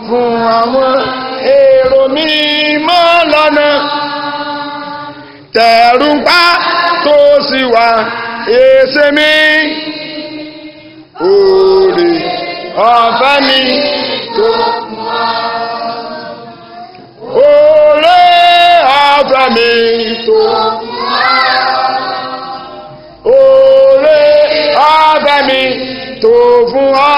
fún àwọn èrò mímọ́ lọ́nà tẹ̀rù ń pa tó sì wá èsè mi òòrè ọ̀fẹ́ mi tó òòrè ọ̀fẹ́ mi tó òòrè ọ̀fẹ́ mi tó fún ọ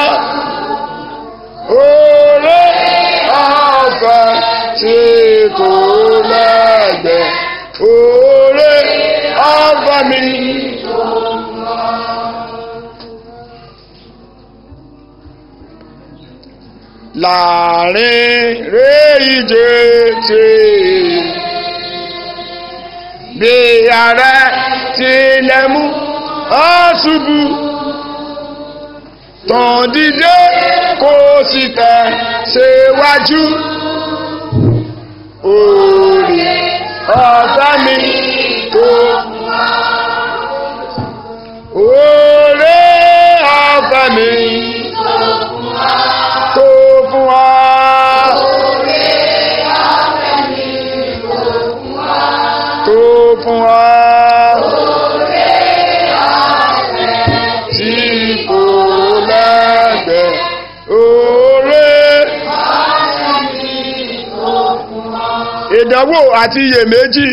òòrè ọ̀fẹ́ tí kò lẹ́gbẹ̀ẹ́ òòrè ọ̀fẹ́ mi. láàrin réìjẹ tí bí ààrẹ tilẹ̀ mú ọ́ ṣubú tàn dídé kó sì tẹ̀ síwájú orí ọ̀fẹ́ mi tó orí ọ̀fẹ́ mi tó fún wa. tó fún wa. tí kò lẹ́gbẹ̀ẹ́ oore. ìdánwò àti iyèméjì.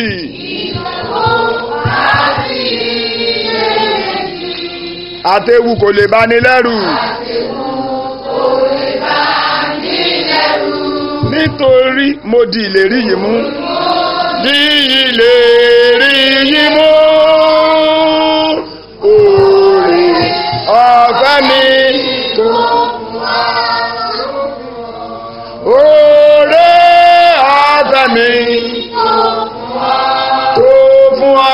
àtẹ̀wù kò lè bani lẹ́rù. nítorí mo di ìlérí yìí mú. di ìlérí yìí mú. Oore ọ̀fẹ́ mi tó. Oore ọ̀fẹ́ mi tó fún wa.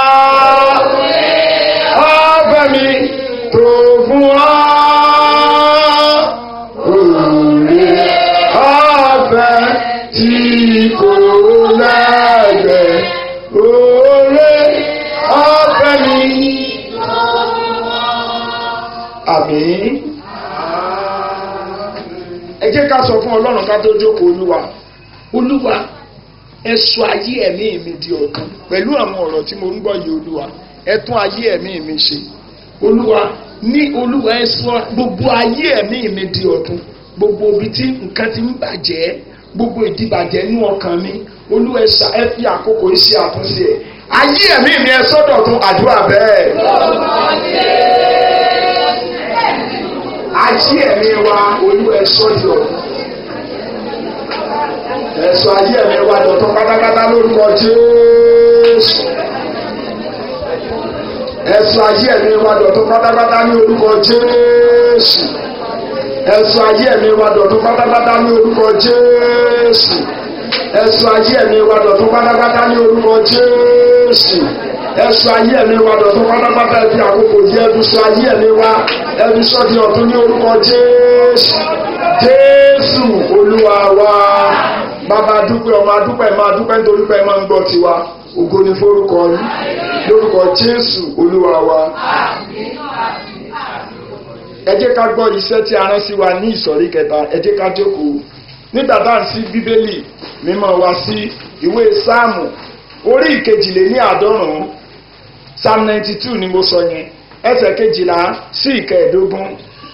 Ọ̀fẹ́ mi tó fún wa. Oore ọ̀fẹ́ tí kò lẹ́gbẹ̀ẹ́. Oore ọ̀fẹ́ mi. Àmín. Ẹ jẹ́ ká sọ fún Ọlọ́run ká tó jókòó Olúwa. Olúwa ẹ sọ ayé ẹ̀mí mi di ọ̀kan pẹ̀lú àwọn ọ̀rọ̀ tí mo ń gbọ́ yìí Olúwa. Ẹ tún ayé ẹ̀mí mi ṣe. Olúwa ní Olúwa ẹ sọ gbogbo ayé ẹ̀mí mi di ọ̀tun. Gbogbo ibi tí nǹkan ti ń bàjẹ́ gbogbo ìdìbàjẹ́ inú ọkàn mi Olúwa ẹ ṣá- ẹ fi àkókò yìí ṣe àtúnṣe ẹ̀. Ayé ẹ̀mí mi ẹ sọ́dọ̀ tún àdúrà bẹ́ẹ̀. Ayé ẹ̀mí wa olú ẹ sọ́dọ̀ ọ̀tun. Ẹ̀sọ́ ayé ẹ̀mí wa dọ̀tún pátápátá lórúkọ Jésù. Ẹ̀sọ́ ayé ẹ̀mí wa dọ̀tún pátápátá ní orúkọ Jésù. Ẹ̀sọ́ ayé ẹ̀mí wa dọ̀tún pátápátá ní orúkọ Jésù. Ẹ̀sọ́ ayé ẹ̀mí wa dọ̀tún pátápátá ní orúkọ Jésù. Ẹ̀sọ́ ayé ẹ̀mí wa dọ̀tún pátápátá ẹ̀fí àkókò yẹ ẹ̀dùn sọ ayé ẹ̀mí wa ẹ̀dùn sọ di ọ̀tún ní orúkọ Jésù. Jésù Olúwa wa. Bàbá dúpẹ́ ọmọ adúpẹ́ máa dúpẹ́ nítorí pé ẹ máa ń gbọ́ tiwa. Ògo ni forúkọ yín. Lórúkọ Jésù Olúwa wa. Ẹ jẹ́ ká gbọ́ iṣẹ́ tí a rán sí wa ní ìsọ̀rí kẹta. Ẹ jẹ́ ká jókòó. Nígbà tá à ń sí Bíbélì mímọ́ wa sí ìwé Sáàmù orí ìkejìléní àádọ́rùn-ún Psalm ninety two ni mo sọ yẹn ẹsẹ̀ kejìlá sí ìkẹẹ̀dógún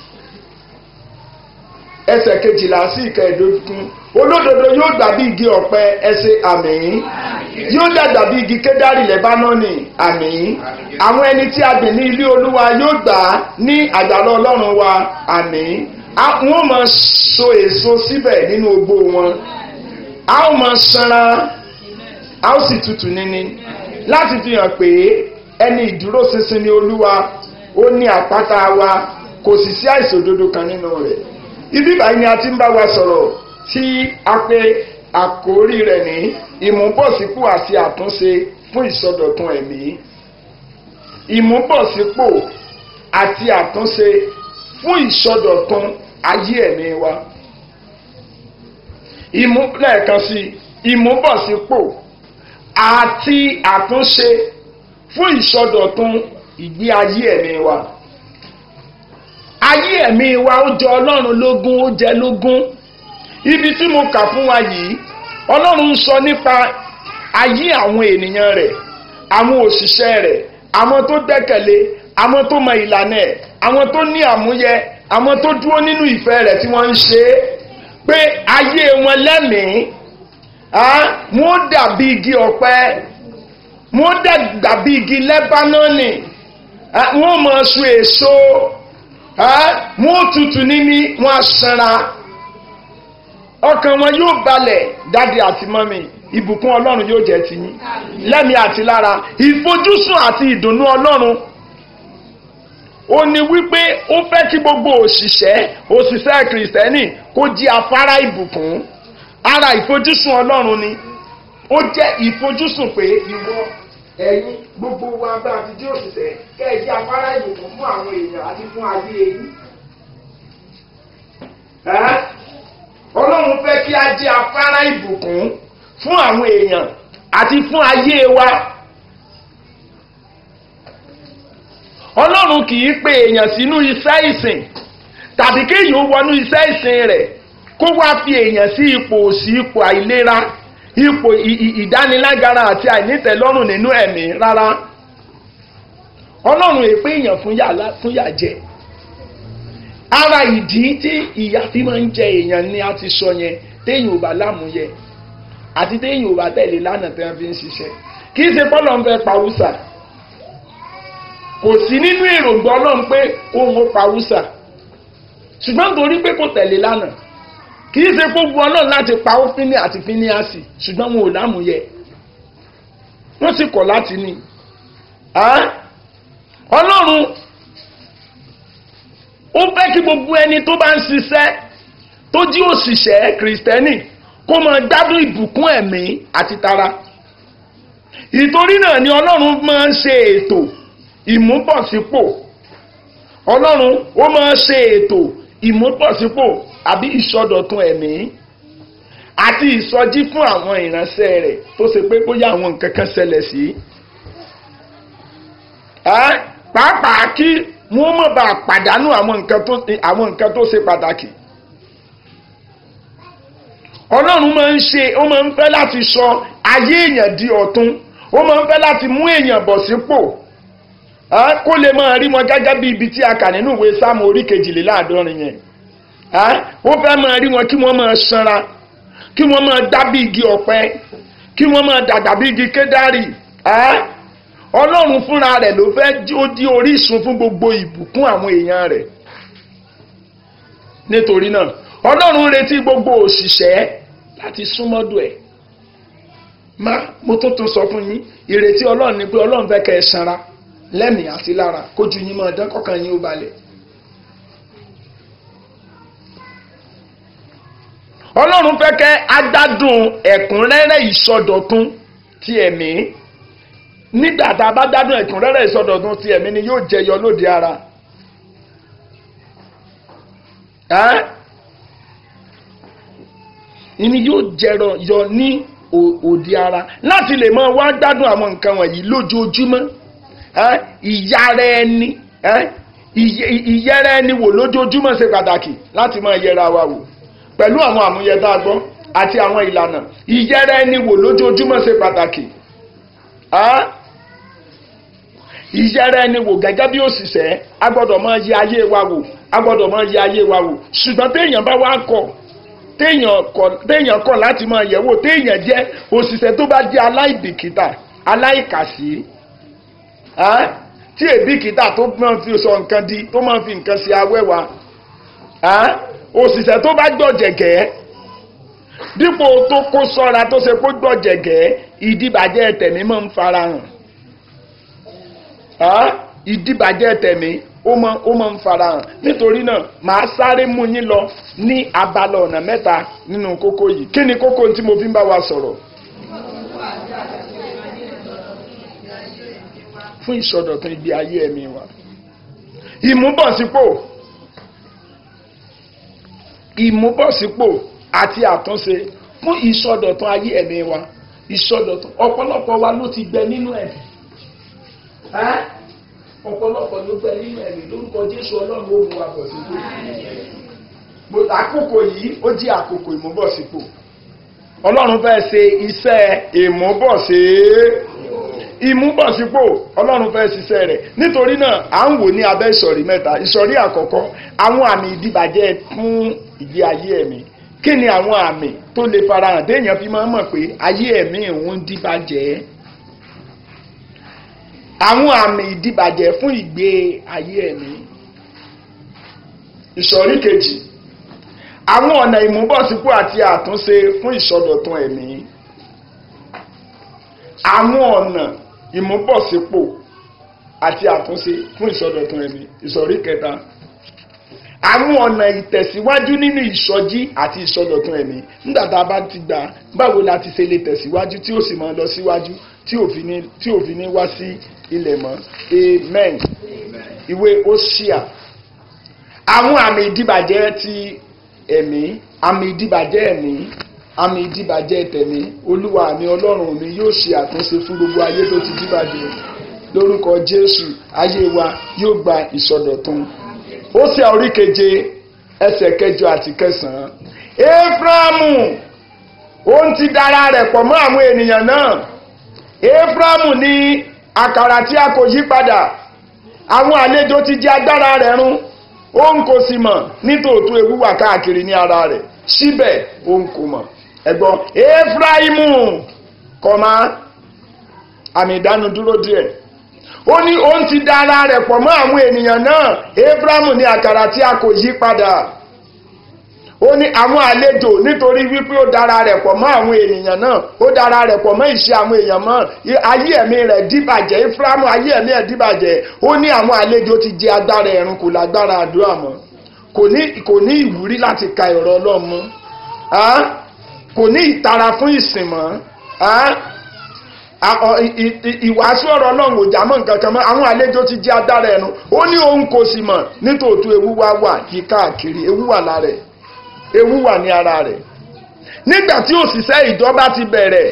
ẹsẹ̀ kejìlá sí ìkẹẹ̀dógún olódodo yóò dàbí igi ọ̀pẹ ẹsẹ̀ àmín yóò dàgbà bí igi kédárì lẹ́bánọ́nì àmín àwọn ẹni tí a gbìn ní ilé olúwa yóò gbà á ní àgbàlá ọlọ́run wa àmín A- wọn ò máa so èso síbẹ̀ nínú ogbó wọn a ó máa sanra a ó sì tutù níní láti fi hàn pé ẹni ìdúróṣinṣin ni olúwa ó ní àpáta wa kò sì sí àìṣòdodo kan nínú rẹ̀ ibi báyìí ni a ti ń bá wa sọ̀rọ̀ tí a pè àkórí rẹ̀ ní ìmúbọ̀sípò àti àtúnṣe fún ìsọdọ̀tun ẹ̀mí ìmúbọ̀sípò àti àtúnṣe fún ìsọdọ̀tun ayé ẹ̀mí wa ìmú lẹ́ẹ̀kan sí ìmúbọ̀sípò àti àtúnṣe fún ìsọdọ̀tun ìgbé ayé ẹ̀mí wa ayé ẹ̀mí wa ó jẹ ọlọ́run lógún ó jẹ lógún ibi tí mo kà fún wa yìí ọlọ́run ń sọ nípa ayé àwọn ènìyàn rẹ̀ àwọn òṣìṣẹ́ rẹ̀ àwọn tó gbẹ́kẹ̀lé àwọn tó mọ ìlànà ẹ̀ àwọn tó ní àmúyẹ àwọn tó dúró nínú ìfẹ́ rẹ̀ tí wọ́n ń ṣe é pé ayé wọn lẹ́mìí wọ́n dàbí igi ọ̀pẹ wọ́n dàbí igi lẹ́bánọ́nì wọ́n máa so èso wọ́n tutù níní wọ́n á sanra ọkàn wọn yóò balẹ̀ dáàdi àti mọ́mì ìbùkún ọlọ́run yóò jẹ́ ti yín lẹ́mìí àti lára ìfojúsùn àti ìdùnnú ọlọ́run ó ní wípé ó fẹ́ kí gbogbo òṣìṣẹ́ òṣìṣẹ́ kìrìsìtẹ́nì kó jí afárá ìbùkún ara ìfojúsùn ọlọ́run ni ó jẹ́ ìfojúsùn pé ìwọ ẹ̀yin gbogbo wa bá ti jí òṣìṣẹ́ kẹ́ ẹ jí afárá ìbùkún fún àwọn èèyàn àti fún ayé yín ọlọ́run fẹ́ kí a jí afárá ìbùkún fún àwọn èèyàn àti fún ayé wa. ọlọ́run kì í pe èèyàn sínú iṣẹ́ ìsìn tàbí kéèyàn ó wọnú iṣẹ́ ìsìn rẹ̀ kó wá fi èèyàn sí ipò òsì ipò àìlera ipò ìdánilágara àti àìnítẹ̀lọ́rùn nínú ẹ̀mí rárá ọlọ́run èpè èèyàn fún yà jẹ ara ìdí tí ìyà fi máa ń jẹ èèyàn ni a ti sọ yẹn téèyàn ò bá lámúyẹ àti téèyàn ò bá tẹ̀lé lánàá tí wọ́n fi ń ṣiṣẹ́ kì í ṣe pọ́lọ́ ń fẹ́ pa wúsà kò sí nínú èròǹgbà ọlọ́run pé òun ó pa wúsà ṣùgbọ́n torí pé kò tẹ̀lé lánàá kì í ṣe gbogbo ọlọ́run láti pa ófínì àti fíníàsì ṣùgbọ́n wọn ò lámúyẹ wọ́n sì kọ̀ láti ní ọlọ́run ó fẹ́ kí gbogbo ẹni tó bá ń ṣiṣẹ́ tó jí òṣìṣẹ́ kìrìsìtẹ́nì kó máa gbádùn ìbùkún ẹ̀mí àti tara ìtorí náà ni ọlọ́run máa ń ṣe ètò ìmúbọ̀sípò ọlọ́run ó máa ń ṣe ètò ìmúbọ̀sípò àbí ìsọdọ̀tun ẹ̀mí àti ìsọjí fún àwọn ìránṣẹ́ rẹ̀ tó ṣe pé bóyá àwọn nǹkan kan ṣẹlẹ̀ sí pàápàá kí wọ́n má bàa pàdánù àwọn nǹkan tó ṣe pàtàkì ọlọ́run máa ń ṣe ó máa ń fẹ́ láti sọ ayé èèyàn di ọ̀tun ó máa ń fẹ́ láti mú èèyàn bọ̀ sípò kó lè máa rí wọn gẹ́gẹ́ bí ibi tí a kà nínú ìwé sáàmù orí kejìléláàádọ́rin yẹn ó fẹ́ máa rí wọn kí wọ́n máa sanra kí wọ́n máa dá bí igi ọ̀pẹ kí wọ́n máa dàgbà bí igi kédárì ọlọ́run fúnra rẹ̀ ló fẹ́ ó di orísun fún gbogbo ìbùkún àwọn èèyàn rẹ̀ nítorí náà ọlọ́run retí gbogbo òṣìṣẹ́ láti súnmọ́dọ̀ ẹ̀ má mo tó tún sọ fún yín ìrètí ọlọ́run ni pé ọlọ́run fẹ́ kẹ́ ẹ sanra lẹ́mìí àti lára kójú yín máa dán kọ́kàn yín ó balẹ̀. ọlọ́run fẹ́ kẹ́ agbádùn ẹ̀kúnrẹ́rẹ́ ìsọdọ̀tun ti ẹ̀mí nígbà tá a bá gbádùn ẹ̀kúnrẹ́rẹ́ ìsọdọ̀tun ti ẹ̀mí ni yóò jẹyọ lóde ara. ìní yóò jẹrọ yọ ní òde ara láti lè máa wá gbádùn àwọn nǹkan wọ̀nyí lójoojúmọ́ ìyára ẹni ìyẹra ẹni wò lójoojúmọ́ ṣe pàtàkì láti máa yẹra wa wò pẹ̀lú àwọn àmúyẹ tá a gbọ́ àti àwọn ìlànà ìyẹra ẹni wò lójoojúmọ́ ṣe pàtàkì ìyẹra ẹni wò gẹ́gẹ́ bí òṣìṣẹ́ a gbọ́dọ̀ máa yẹ ayé wa wò a gbọ́dọ̀ máa yẹ ayé wa wò ṣùgbọ́n téèyàn bá wá kọ̀ téèyàn kọ̀ láti máa yẹ̀ wò téèyàn jẹ́ òṣìṣẹ́ tó bá jẹ́ aláìbìkítà aláìkàsí tí èbìkítà tó máa fi sọ nǹkan di tó máa fi nǹkan ṣe awẹ́wà òṣìṣẹ́ tó bá gbọ̀jẹ̀gẹ́ dípò tó kó sọ́ra tó ṣe kó gbọ̀jẹ̀gẹ́ ìdíbàjẹ́ tẹ̀mí máa ń farahàn ìdíbàjẹ́ tẹ̀mí ó máa ó máa ń farahàn nítorí náà màá sáré mú yín lọ ní abala ọ̀nà mẹ́ta nínú kókó yìí kí ni kókó tí mo fi ń bá wa sọ̀rọ̀. fún ìsọdọ̀tun ibi ayé ẹ̀mí wa ìmúbọ̀sípò ìmúbọ̀sípò àti àtúnṣe fún ìsọdọ̀tun ayé ẹ̀mí wa ìsọdọ̀tun ọ̀pọ̀lọpọ̀ wa ló ti gbẹ nínú ẹ̀mí ọ̀pọ̀lọpọ̀ ló gbẹ nínú ẹ̀mí lórúkọ Jésù Ọlọ́run ó mú wa bọ̀ sípò Mo- àkókò yìí ó jẹ́ àkókò ìmúbọ̀sípò ọlọ́run fẹ́ ṣe iṣẹ́ ìmúbọ̀sí ìmúbọ̀sípò ọlọ́run fẹ́ ṣiṣẹ́ rẹ̀ nítorí náà à ń wò ní abẹ́ ìsọ̀rí mẹ́ta ìsọ̀rí àkọ́kọ́ àwọn àmì ìdìbàjẹ́ fún ìgbé ayé ẹ̀mí kí ni àwọn àmì tó lè farahàn téèyàn fi máa ń mọ̀ pé ayé ẹ̀mí òun dìbàjẹ́ àwọn àmì ìdìbàjẹ́ fún ìgbé ayé ẹ̀mí ìsọ̀rí kejì àwọn ọ̀nà ìmúbọ̀sípò àti àtúnṣe fún ìsọdọ̀tun ẹ̀mí àwọn ọ̀nà ìmúbọ̀sípò àti àtúnṣe fún ìsọdọ̀tun ẹ̀mí ìsọ̀rí kẹta àwọn ọ̀nà ìtẹ̀síwájú nínú ìsọjí àti ìsọdọ̀tun ẹ̀mí nígbà tá a bá ti gbà báwo la ti ṣe lè tẹ̀síwájú tí ó sì máa lọ síwájú tí òfin ní tí òfin ní wá sí ilẹ̀ mọ́ amen ìwé Hóṣíà àwọn àmì ìdíbàjẹ́ ti ẹ̀mí àmì ìdíbàjẹ́ ẹ̀mí àmì ìdíbàjẹ́ tẹ̀mí olúwa mi ọlọ́run mi yóò ṣe àtúnṣe fún gbogbo ayé tó ti díbàjẹ́ lórúkọ jésù ayé wa yóò gba ìsọdọ̀tun ó ṣe orí keje ẹsẹ̀ kẹjọ àti kẹsàn-án éfrámù òun ti dára rẹ̀ pọ̀ mọ́ àwọn ènìyàn náà éfrámù ní àkàrà tí a kò yí padà àwọn àlejò ti jẹ agbára rẹ̀ run òun kò sì mọ̀ nítòótọ́ ewu wà káàkiri ní ara rẹ̀ síbẹ̀ òun kò mọ̀ ẹ̀gbọ́n efraimu kọ̀má àmì ìdánudúró díẹ̀ ó ní òun ti da ara rẹ̀ pọ̀ mọ́ àwọn ènìyàn náà efraimu ní àkàrà tí a kò yí padà ó ní àwọn àlejò nítorí wípé ó dára rẹ̀ pọ̀ mọ́ àwọn ènìyàn náà ó dára rẹ̀ pọ̀ mọ́ ìṣe àwọn èèyàn mọ́ ayé ẹ̀mí rẹ̀ dìbàjẹ́ Éfrámù ayé ẹ̀mí ẹ̀ dìbàjẹ́ ó ní àwọn àlejò ti jẹ agbára ẹ̀rùn kò lágbára àdúrà mọ́ kò ní kò ní ìwúrí láti ka ọ̀rọ̀ Ọlọ́run mọ́ ah? kò ní ìtara fún ìsìn mọ́ ah? A- ọ- i- i- i- ìwàásù ọ̀rọ̀ Ọlọ́run ò já mọ́ nǹkan kan mọ́ àwọn àlejò ti jẹ agbára ẹ̀rùn ó ní òun kò sì mọ̀ nítòótọ́ ewu wá wà yí káàkiri ewu wà lára ẹ̀ ewu wà ní ara rẹ̀ nígbà tí òṣìṣẹ́ ìjọba ti bẹ̀rẹ̀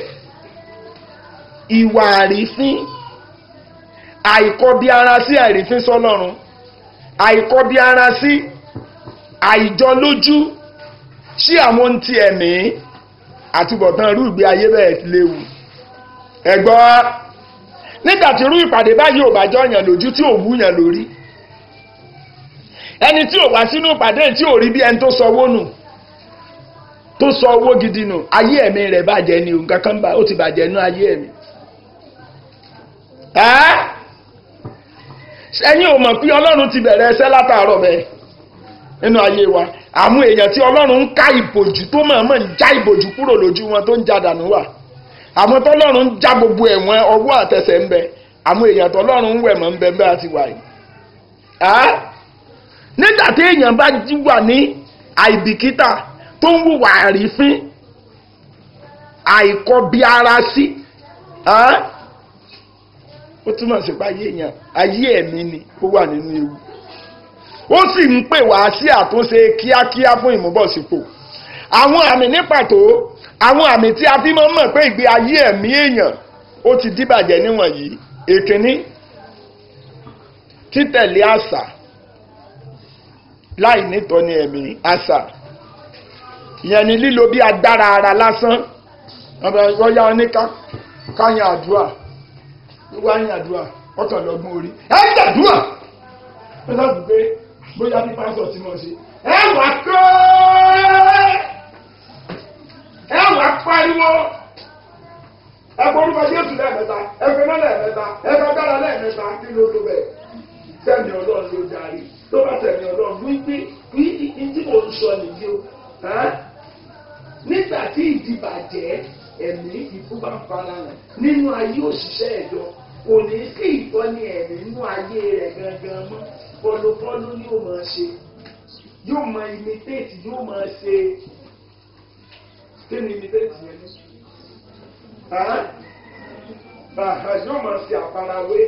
ìwà àrífín àìkọbi ara sí àrífín sọ́lọ́run àìkọbi ara sí àìjọlójú sí àwọn ohun ti ẹ̀mí àtúbọ̀tán irú ìgbé ayé bẹ́ẹ̀ léwu ẹ̀gbọ́ nígbà tí irú ìpàdé báyìí ò bá jọ yàn lójú tí ò wú yàn lórí ẹni tí ò wá sínú ìpàdé tí ò rí bí ẹni tó sọ owó nù tó sọ owó gidi nù ayé ẹ̀mí rẹ̀ bàjẹ́ ni nǹkan kan bá ó ti bàjẹ́ nú ayé ẹ̀mí. ẹ́ ẹ̀yin ò mọ̀ pé ọlọ́run ti bẹ̀rẹ̀ ẹsẹ̀ látàárọ̀ bẹ́ẹ̀ nínú ayé wa àwọn èèyàn tí ọlọ́run ń ká ìbòjú tó mọ̀ọ́mọ̀ ń já ìbòjú kúrò lójú wọn tó ń já dànù wà àwọn tọ́lọ́run ń já gbogbo ẹ̀wọ̀n ọwọ́ àtẹsẹ̀ ń bẹ àwọn èèyàn tọ́lọ́run ń wẹ̀ mọ́ ń bẹ bẹ́ẹ̀ àti wà yìí. ẹ́ nígbà tí èèyàn bá jí wà ní àìbìkítà tó ń wùwà àrífín àìkọbi ara sí ó túmọ̀ sí pé ayé èèyàn ayé ẹ̀mí ni ó wà nínú ewu ó sì ń pè wá sí àtúnṣe kíákíá fún ìmúbọ̀sípò àwọn àmì ní pàtó àwọn àmì tí a fi máa ń mọ̀ pé ìgbé ayé ẹ̀mí èèyàn ó ti díbàjẹ́ níwọ̀nyí èkíní títẹ̀lé àṣà láì nítọ́ni ẹ̀mí àṣà ìyẹn ni lílo bí agbára ara lásán wọ́n yá wọn ní káyàn àdúrà wíwá yàn àdúrà ọkàn lọ́gbọ́n orí ẹ gbàdúrà ẹ sọ pé bóyá bí pásọ̀ tí mo ṣe ẹ wà kọ́ ẹ wà pariwo ẹ borúkọ Jésù lẹ́ẹ̀mẹ́ta ẹ fẹ́ náà lẹ́ẹ̀mẹ́ta ẹ fẹ́ dára lẹ́ẹ̀mẹ́ta kí ló tó bẹ̀ sẹ́mi ọlọ́run ló darí tó bá sẹ́mi ọlọ́run wípé wípé tí mo ń sọ nìyí o nígbà tí ìdìbàjẹ́ ẹ̀mí ìfúnpá fara hàn nínú ayé òṣìṣẹ́ ẹ̀jọ́ kò ní sí ìtọ́ni ẹ̀mí nínú ayé rẹ̀ gangan mọ́ pọlọpọlọ yóò máa ṣe yóò máa imitate yóò máa ṣe kí ni imitate yẹn ní. yóò máa ṣe àfarawé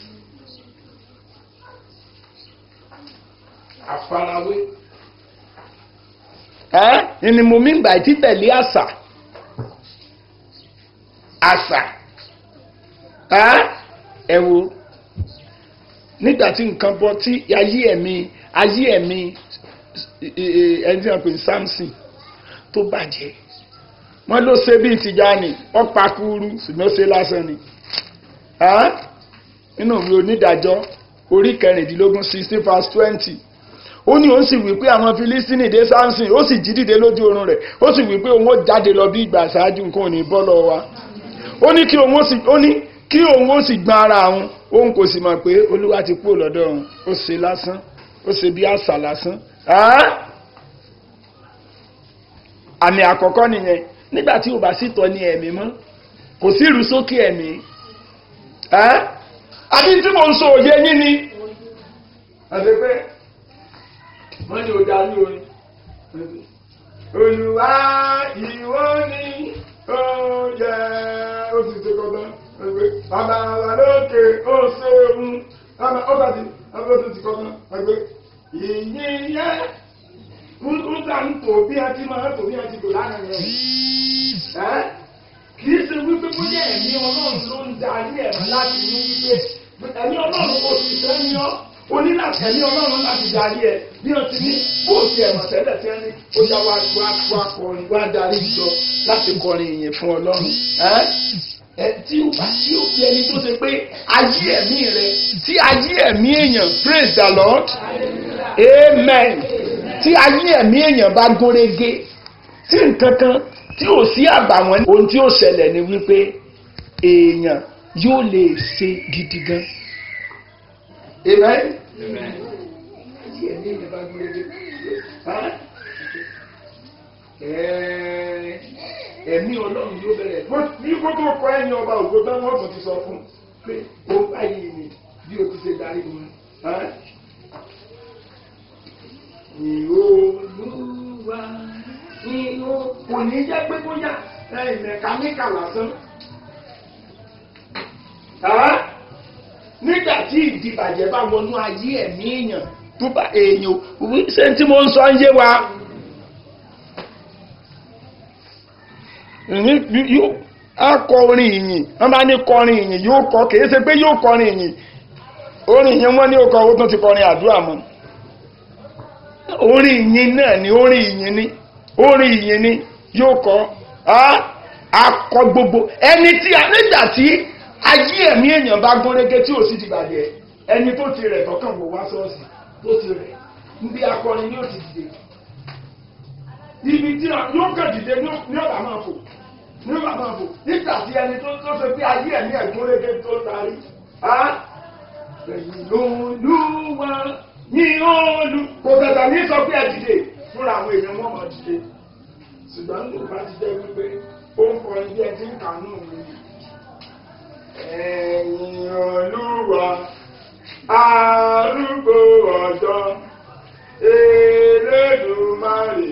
àfarawé ẹ́ ni mo mí gbà títẹ̀lé àṣà àṣà ẹ́ ẹ wo nígbà tí nǹkan bọ́ tí ayé ẹ̀mí ayé ẹ̀mí ẹni tí wọ́n pè ní Samson tó bàjẹ́ wọ́n ló ṣe bíi Tìjànì wọ́n pa kúrú ṣùgbọ́n ó ṣe lásán ni nínú ìwé onídàájọ́ orí kẹrìndínlógún sixteen verse twenty ó ní òun sì wí pé àwọn Filistini dé Samson ó sì jí dìde lójú oorun rẹ̀ ó sì wí pé òun ó jáde lọ bí ìgbà ṣáájú nǹkan ò ní bọ́ lọ́wọ́ wa ó ní kí òun ó sì ó ní kí òun ó sì gbọ́n ara òun òun kò sì mọ̀ pé Olúwa ti kúrò lọ́dọ̀ òun ó ṣe lásán ó ṣe bí àṣà lásán àmì àkọ́kọ́ nìyẹn nígbà tí ò bá sì tọ́ ní ẹ̀mí mọ́ kò sí ìrú sókè ẹ̀mí àbí tí mo ń sọ òye yín ni àti pé wọ́n ní o dá ní orin Olúwa ìwọ ni ó yẹ ó ti ṣe kọ́tán bàbá wa lókè ó ṣeun ó bá ti ó ti kọ́tán ìyìn yẹ ń gbà ń tò bí a ti máa tò bí a ti tò lánàá yẹn kì í ṣe wípé bóyá ẹ̀mí ọlọ́run ló ń darí ẹ̀mí láti ní wípé ẹ̀mí ọlọ́run kò sì fẹ́ ní ọ́ o ní láti ẹ̀mí ọlọ́run láti darí ẹ̀ bí wọ́n ti ní bó ti ẹ̀mọ̀ tẹ́lẹ̀ tí wọ́n ní ó yá wá wá wá kọrin wá darí jọ láti kọrin ìyìn fún ọlọ́run ẹ tí ó bá tí ó fi ẹni tó ṣe pé ayé ẹ̀mí rẹ tí ayé ẹ̀mí èèyàn praise the lord amen tí ayé ẹ̀mí èèyàn bá gúnrégé tí nǹkan kan tí ò sí àbàwọ́n ohun tí ó ṣẹlẹ̀ ni wípé èèyàn yóò lè ṣe gidi gan. amen. ayé ẹ̀mí èèyàn bá gúnrégé ẹ̀mí ọlọ́run yóò bẹ̀rẹ̀ ní kó tó kọ ẹ̀yìn ọba ògbó tán wọ́n tún ti sọ fún un pé ó báyìí ni bí o ti ṣe darí wọn. Ìhòòlùwà ìhò kò ní jẹ́ pé bóyá mẹkáníkà lásán. Nígbà tí ìdìbàjẹ́ bá wọnú ayé ẹ̀mí èèyàn tó bá èèyàn ṣé tí mo ń sọ ń yé wa. yóò akọ orin ìyìn wọ́n bá ní kọrin ìyìn yóò kọ kìí ṣe pé yóò kọrin ìyìn orin ìyìn wọ́n ní ó kọ owó tó ti kọrin àdúrà mọ́ orin ìyìn náà ni orin ìyìn ni orin ìyìn ni yóò kọ akọ gbogbo ẹni tí nígbà tí ayé ẹ̀mí èèyàn bá gún régé tí ò sì ti bàjẹ́ ẹni tó ti rẹ̀ tọkàn wò wá sọ́ọ̀sì tó ti rẹ̀ níbi akọrin ni ó ti dìde ibi tí yóò kàn dìde ní ọ̀bà máa fò ní ọ̀bà máa fò nígbà tí ẹni tó tó ṣe pé ayé ẹ̀mí ẹ̀gbọ́n lédè tó tarí á ẹ̀yìn lóluwà ní olú kò tẹ̀tẹ̀ ní sọ pé ẹ dìde fúnra àwọn èèyàn wọn máa dìde ṣùgbọ́n ní ìbá ti jẹ́ wípé ó ń kọrin bí ẹ ti ń kànú mi ẹ̀yìn olúwa arúgbó ọjọ́ Elédùmarè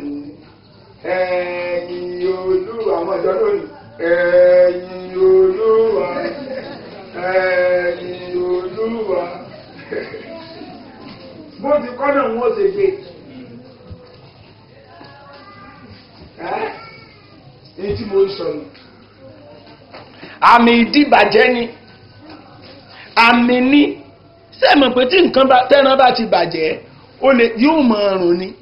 ẹ̀yìn olúwa àwọn ìjọ lónìí ẹ̀yìn olúwa ẹ̀yìn olúwa bó ti kọ́ náà wọ́n ṣe gbé èyí tí mo ń sọ nù. àmì ìdíbàjẹ́ ni àmì ní sẹ́mọ̀ pé tí nǹkan tẹ́ran bá ti bàjẹ́ ó lè yóò mọ ọrùn ni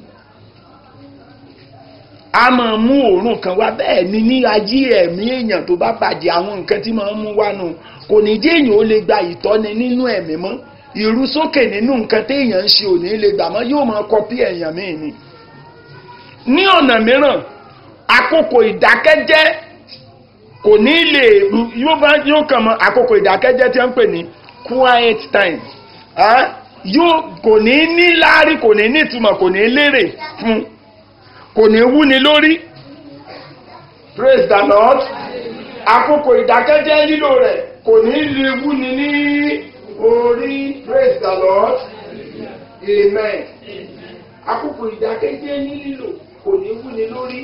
a máa mú òórùn kan wá bẹ́ẹ̀ ni ní ayé ẹ̀mí èèyàn tó bá bàjẹ́ àwọn nǹkan tí máa ń mú wá nù kò ní jẹ́ èèyàn ó lè gba ìtọ́ni nínú ẹ̀mí mọ́ ìrú sókè nínú nǹkan téèyàn ń ṣe ò ní lè gbà mọ́ yóò máa kọpí èèyàn míì ni. ní ọ̀nà mìíràn àkókò ìdákẹ́jẹ́ kò ní lè yóò bá yóò kàn mọ́ àkókò ìdákẹ́jẹ́ tí wọ́n ń pè ní quiet time yóò kò ní ní láárí kò ní ní ìtumọ̀ kò ní lérè fún kò ní wúni lórí praise the lord àkókò ìdákẹ́jẹ́ lílò rẹ̀ kò ní lè wúni ní orí praise the lord amen àkókò ìdákẹ́jẹ́ ní lílò kò ní wúni lórí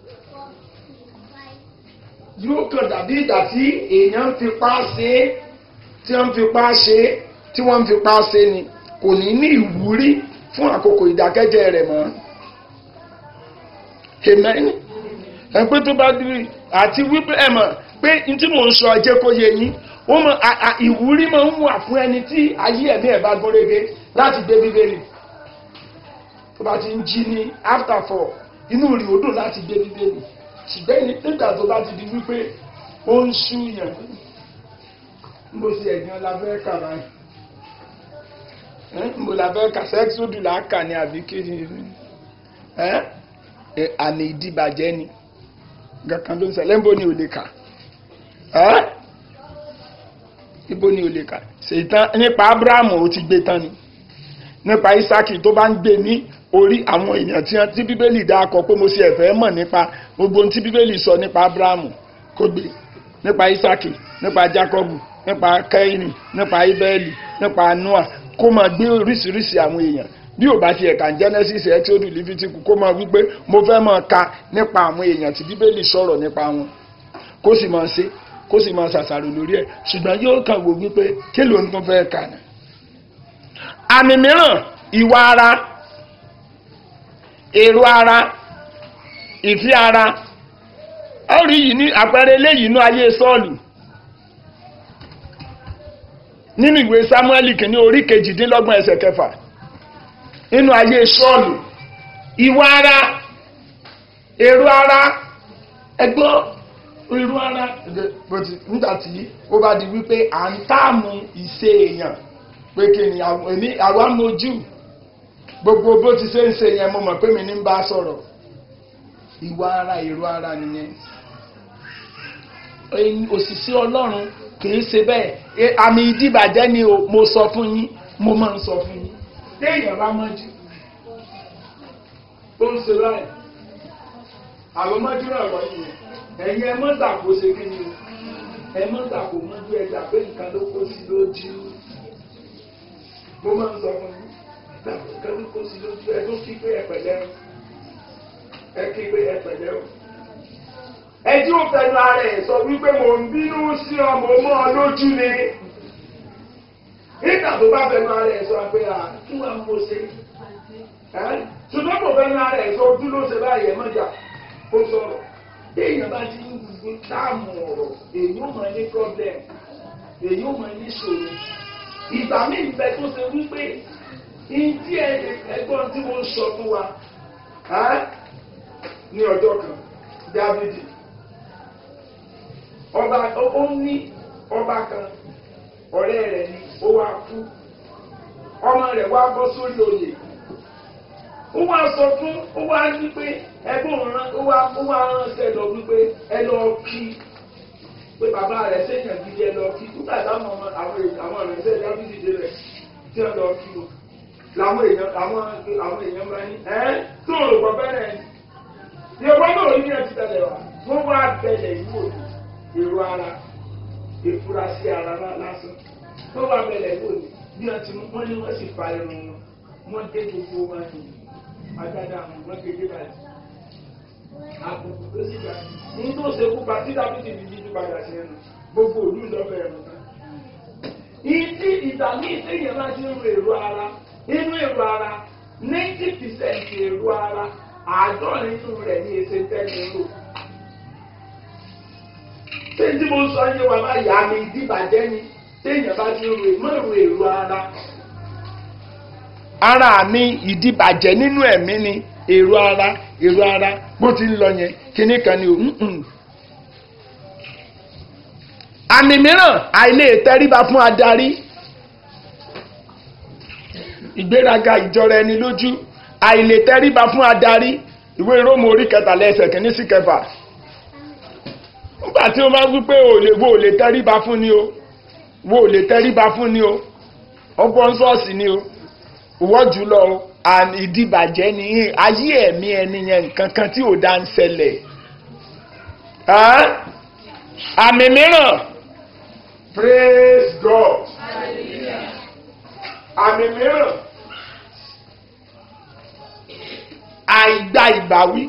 yóò kàn dàbí ìgbà tí èèyàn ń fipá ṣe é tí wọ́n ń fipá ṣe é tí wọ́n ń fipá ṣe ni kò ní ní ìwúrí fún àkókò ìdákẹ́jẹ́ rẹ̀ mọ́ amen ẹ pé tó bá dúró àti wípé ẹ mọ̀ pé n tí mò ń sọ ẹjẹ́ kó yé yín ó mọ ìwúrí máa ń wà fún ẹni tí ayé ẹ̀mí ẹ̀ bá gúnrégé láti gbé bíbélì tó bá ti ń jí ní after four inú rí odò láti gbé bíbélì ṣùgbọ́n nígbà tó bá ti di wípé ó ń ṣú yàn mo ṣe ẹ̀gbọ́n la fẹ́ kà báyìí mo la fẹ́ kà sẹ́ksódù là á kà ní àbí kéde àmì ìdìbàjẹ́ ni kankan ló ń ṣẹlẹ̀ níbo ni ò lè kà ibo ni ò lè kà ṣètàn nípa abrahamu ó ti gbé tán ni nípa isaki tó bá ń gbé ní orí àwọn èèyàn tí tí bíbélì dá akọ pé mo ṣe ẹ̀fẹ́ mọ̀ nípa gbogbo ohun tí bíbélì sọ nípa abrahamu kó gbé nípa isaki nípa jacobu nípa kẹ́hìnì nípa ibẹ́ẹ̀lì nípa noah kó máa gbé oríṣiríṣi àwọn èèyàn bí ò bá ti ẹ̀ka genesis exodus leviticus kó máa wípé mo fẹ́ máa ka nípa àwọn èèyàn tí bíbélì sọ̀rọ̀ nípa wọn kó sì máa ṣe kó sì máa ṣàṣàrò lórí ẹ̀ ṣùgbọ́n yóò kàn wò wípé kí ló ń tún fẹ́ kà ní. àmì mìíràn ìwà ara èrò ara ìfẹ́ ara ó rí yìí ní àpẹẹrẹ eléyìí inú ayé sọ́ọ̀lù nínú ìwé sámúẹ́lì kìíní orí kejìdínlọ́gbọ̀n ẹsẹ̀ kẹfà nínú ayé sọ́ọ̀lù ìwà ara èrò ara ẹgbọ́n èrò ara nígbà tí ó bá di wípé à ń táàmù ìṣe èèyàn pé kí ni àwa mojú gbogbo bó ti ṣe ń ṣe yẹn mo mọ̀ pé mi ní ń bá sọ̀rọ̀ ìwà ara èrò ara nìyẹn òṣìṣẹ́ ọlọ́run kìí ṣe bẹ́ẹ̀ àmì ìdíbàjẹ́ ni mo sọ fún yín mo máa ń sọ fún yín téèyàn bá mọ́jú ó ń ṣe báyìí àwọn mọ́jú náà wọ́n yìí ẹ̀yin ẹ mọ́tà kó ṣe kí ni o ẹ mọ́tà kó mọ́jú ẹja pé nǹkan ló kó sí lójú mo máa ń sọ fún yín nǹkan ló kó sí lójú ẹ tó kí pé ẹ pẹ̀lẹ́ o ẹ kí pé ẹ pẹ̀lẹ́ o ẹjí ò fẹnu ara ẹ sọ wípé mò ń bínú sí ọmọ mọ́ ọ lójú ni nígbà tó bá fẹnu ara ẹ sọ pé à kí wàá mo ṣe ṣùgbọ́n kò fẹnu ara ẹ sọ ojú ló ṣe báyìí ẹ mọ́jà ó sọ̀rọ̀ bí èèyàn bá ti ń gbogbo táàmù ọ̀rọ̀ èyí ò mọ̀ ní problem èyí ò mọ̀ ní ṣòro ìgbà míì bẹ tó ṣe wípé ìdí ẹ̀gbọ́n tí mo ń sọ fún wa ní ọjọ́ kan dávidi ọba ó ní ọba kan ọ̀rẹ́ rẹ̀ ni ó wá kú ọmọ rẹ̀ wá bọ́ sórí oyè ó wá sọ fún ó wá ní pé ẹgbọ́n rán ó wá ó wá ránṣẹ́ lọ wípé ẹ lọ kí pé bàbá rẹ̀ sẹ́yìn gidi ẹ lọ kí nígbà táwọn ọmọ àwọn àwọn ìrẹsẹ̀ dábìlì dé rẹ̀ tí wọ́n lọ kí o làwọn èèyàn àwọn àwọn èèyàn máa ní ẹ tó rò pọ̀ bẹ́ẹ̀ ni ìyẹ̀wò náà ní ẹ̀ ti tẹ̀lé wa wọ́n wá bẹ̀lẹ̀ ìlú òní èrò ara ìfurasí ara lásán wọ́n wá bẹ̀lẹ̀ ìlú òní bí wọ́n ti mú wọ́n ní wọ́n sì fa irun wọn wọ́n dé gbogbo wọn ní agbádá àwọn wọ́n kéde báyìí àbùkù tó sì gbà ní tó ṣe kú pa tí dábìtì ní jíjú padà sí ẹnu gbogbo òlú ìjọba ẹ̀rọ náà. ìdí ìdààmú ìsèyàn máa ti ń ro èrò ara inú èrò ara ninety percent èrò ara àádọ́rin inú rẹ̀ ní èsè tẹ́lẹ̀ rò. ṣé tí mo sọ yé wa bá yà mí ìdíbàjẹ́ ni téèyàn bá ti ń ro èmọ́ èrò èrò ara. ara mi ìdíbàjẹ́ nínú ẹ̀mí ni èrò ara èrò ara bó ti ń lọ yẹn kíní kan ni o. àmì mìíràn àìlè tẹríba fún adarí ìgbéraga ìjọra ẹni lójú àìlè tẹríba fún adarí ìwé róòmù orí kẹtàlá ẹsẹ̀ kìíní sí kẹfà nígbà tí ó máa wí pé ò lè wo ò lè tẹríba fún ni o wo ò lè tẹríba fún ni o ọgbọ́n ṣọ́ọ̀ṣì ni o ìwọ́ jùlọ o àmì ìdìbàjẹ́ ni ayé ẹ̀mí ẹni yẹn nǹkan kan tí ò dá ń ṣẹlẹ̀ àmì mìíràn praise God àmì mìíràn àìgbà ìbáwí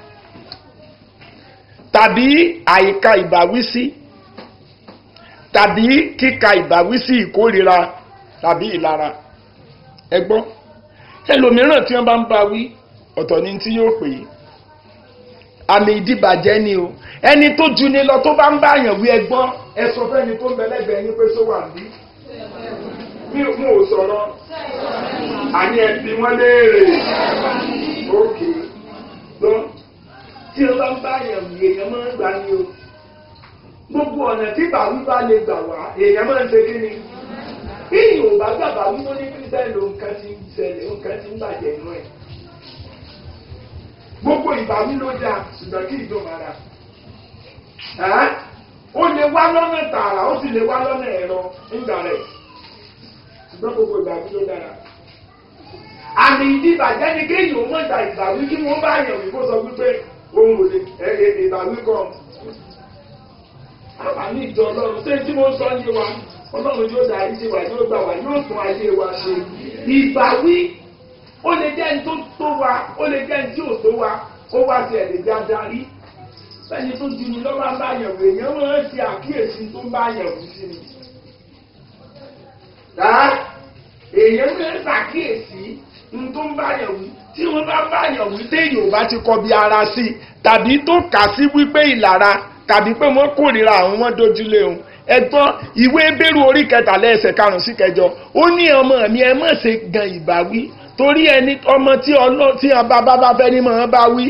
tàbí àìka ìbáwí sí tàbí kíka ìbáwí sí ìkórira tàbí ìlara ẹgbọ́n ẹlòmíràn tí wọ́n bá ń bá wí ọ̀tọ̀ ni tí yóò pè é àmì ìdíbàjẹ́ ni o ẹni tó ju ni lọ tó bá ń bá àyàn wí ẹgbọ́n ẹ sọ fẹ́ni tó ń bẹ lẹ́gbẹ̀ẹ́ yín pé sọ wà bí mi ò sọ̀rọ̀ àní ẹbí wọn léèrè ókè lọ tí o bá ń bá èèyàn wí èèyàn máa ń gbà ní o gbogbo ọ̀nà tí bàwí bá lè gbà wá èèyàn máa ń ṣe kí ni bí yorùbá gbàgbà wíwó ní kírísítẹ́nì ló nǹkan ti ń ṣẹlẹ̀ nǹkan ti ń bàjẹ́ inú ẹ̀ gbogbo ìbáwí ló dáa ṣùgbọ́n kí ìjọba ara ó lè wá lọ́nà tààrà ó sì lè wá lọ́nà ẹ̀rọ nígbà rẹ̀ ṣùgbọ́n gbogbo ìbáwí ló dára àmì ìdíbàjẹ́ ni kéèyàn ó mọ̀ta ìbáwí kí wọ́n bá yàn wí kó sọ wípé ohun ò lè ẹ̀ ìbáwí kan àǹfààní ìjọ ọlọ́run ṣé tí mo sọ yé wa ọlọ́run yóò darí sí wa yóò gbà wá yóò tún ayé wa ṣe ìbáwí ó lè jẹ́ ní tó tó wa ó lè jẹ́ ní tí ò tó wa ó wá sí ẹ̀lẹ́ bí adarí sẹ́ni tó di mi lọ́wọ́ bá yẹ̀wò èèyàn máa ń ṣe àkíyèsí tó bá yẹ̀wò sí mi. èèyàn máa ń ṣàkíyèsí ní tó ń bá yẹ̀wò tí wọ́n bá bá yẹ̀wò téèyàn ò bá ti kọ bí ara sí tàbí tó kà sí wípé ìlara tàbí pé wọ́n kórìíra àwọn wọn dojúlé òun ẹ̀gbọ́n ìwé bẹ̀rù orí kẹtàlẹ́ ẹsẹ̀ karùn-ún sí kẹjọ ó ní ọmọ mi ẹ má ṣe gan ìbáwí torí ẹni ọmọ tí ọlọ́ tí bàbá bá fẹ́ ní mọ̀ bá wí.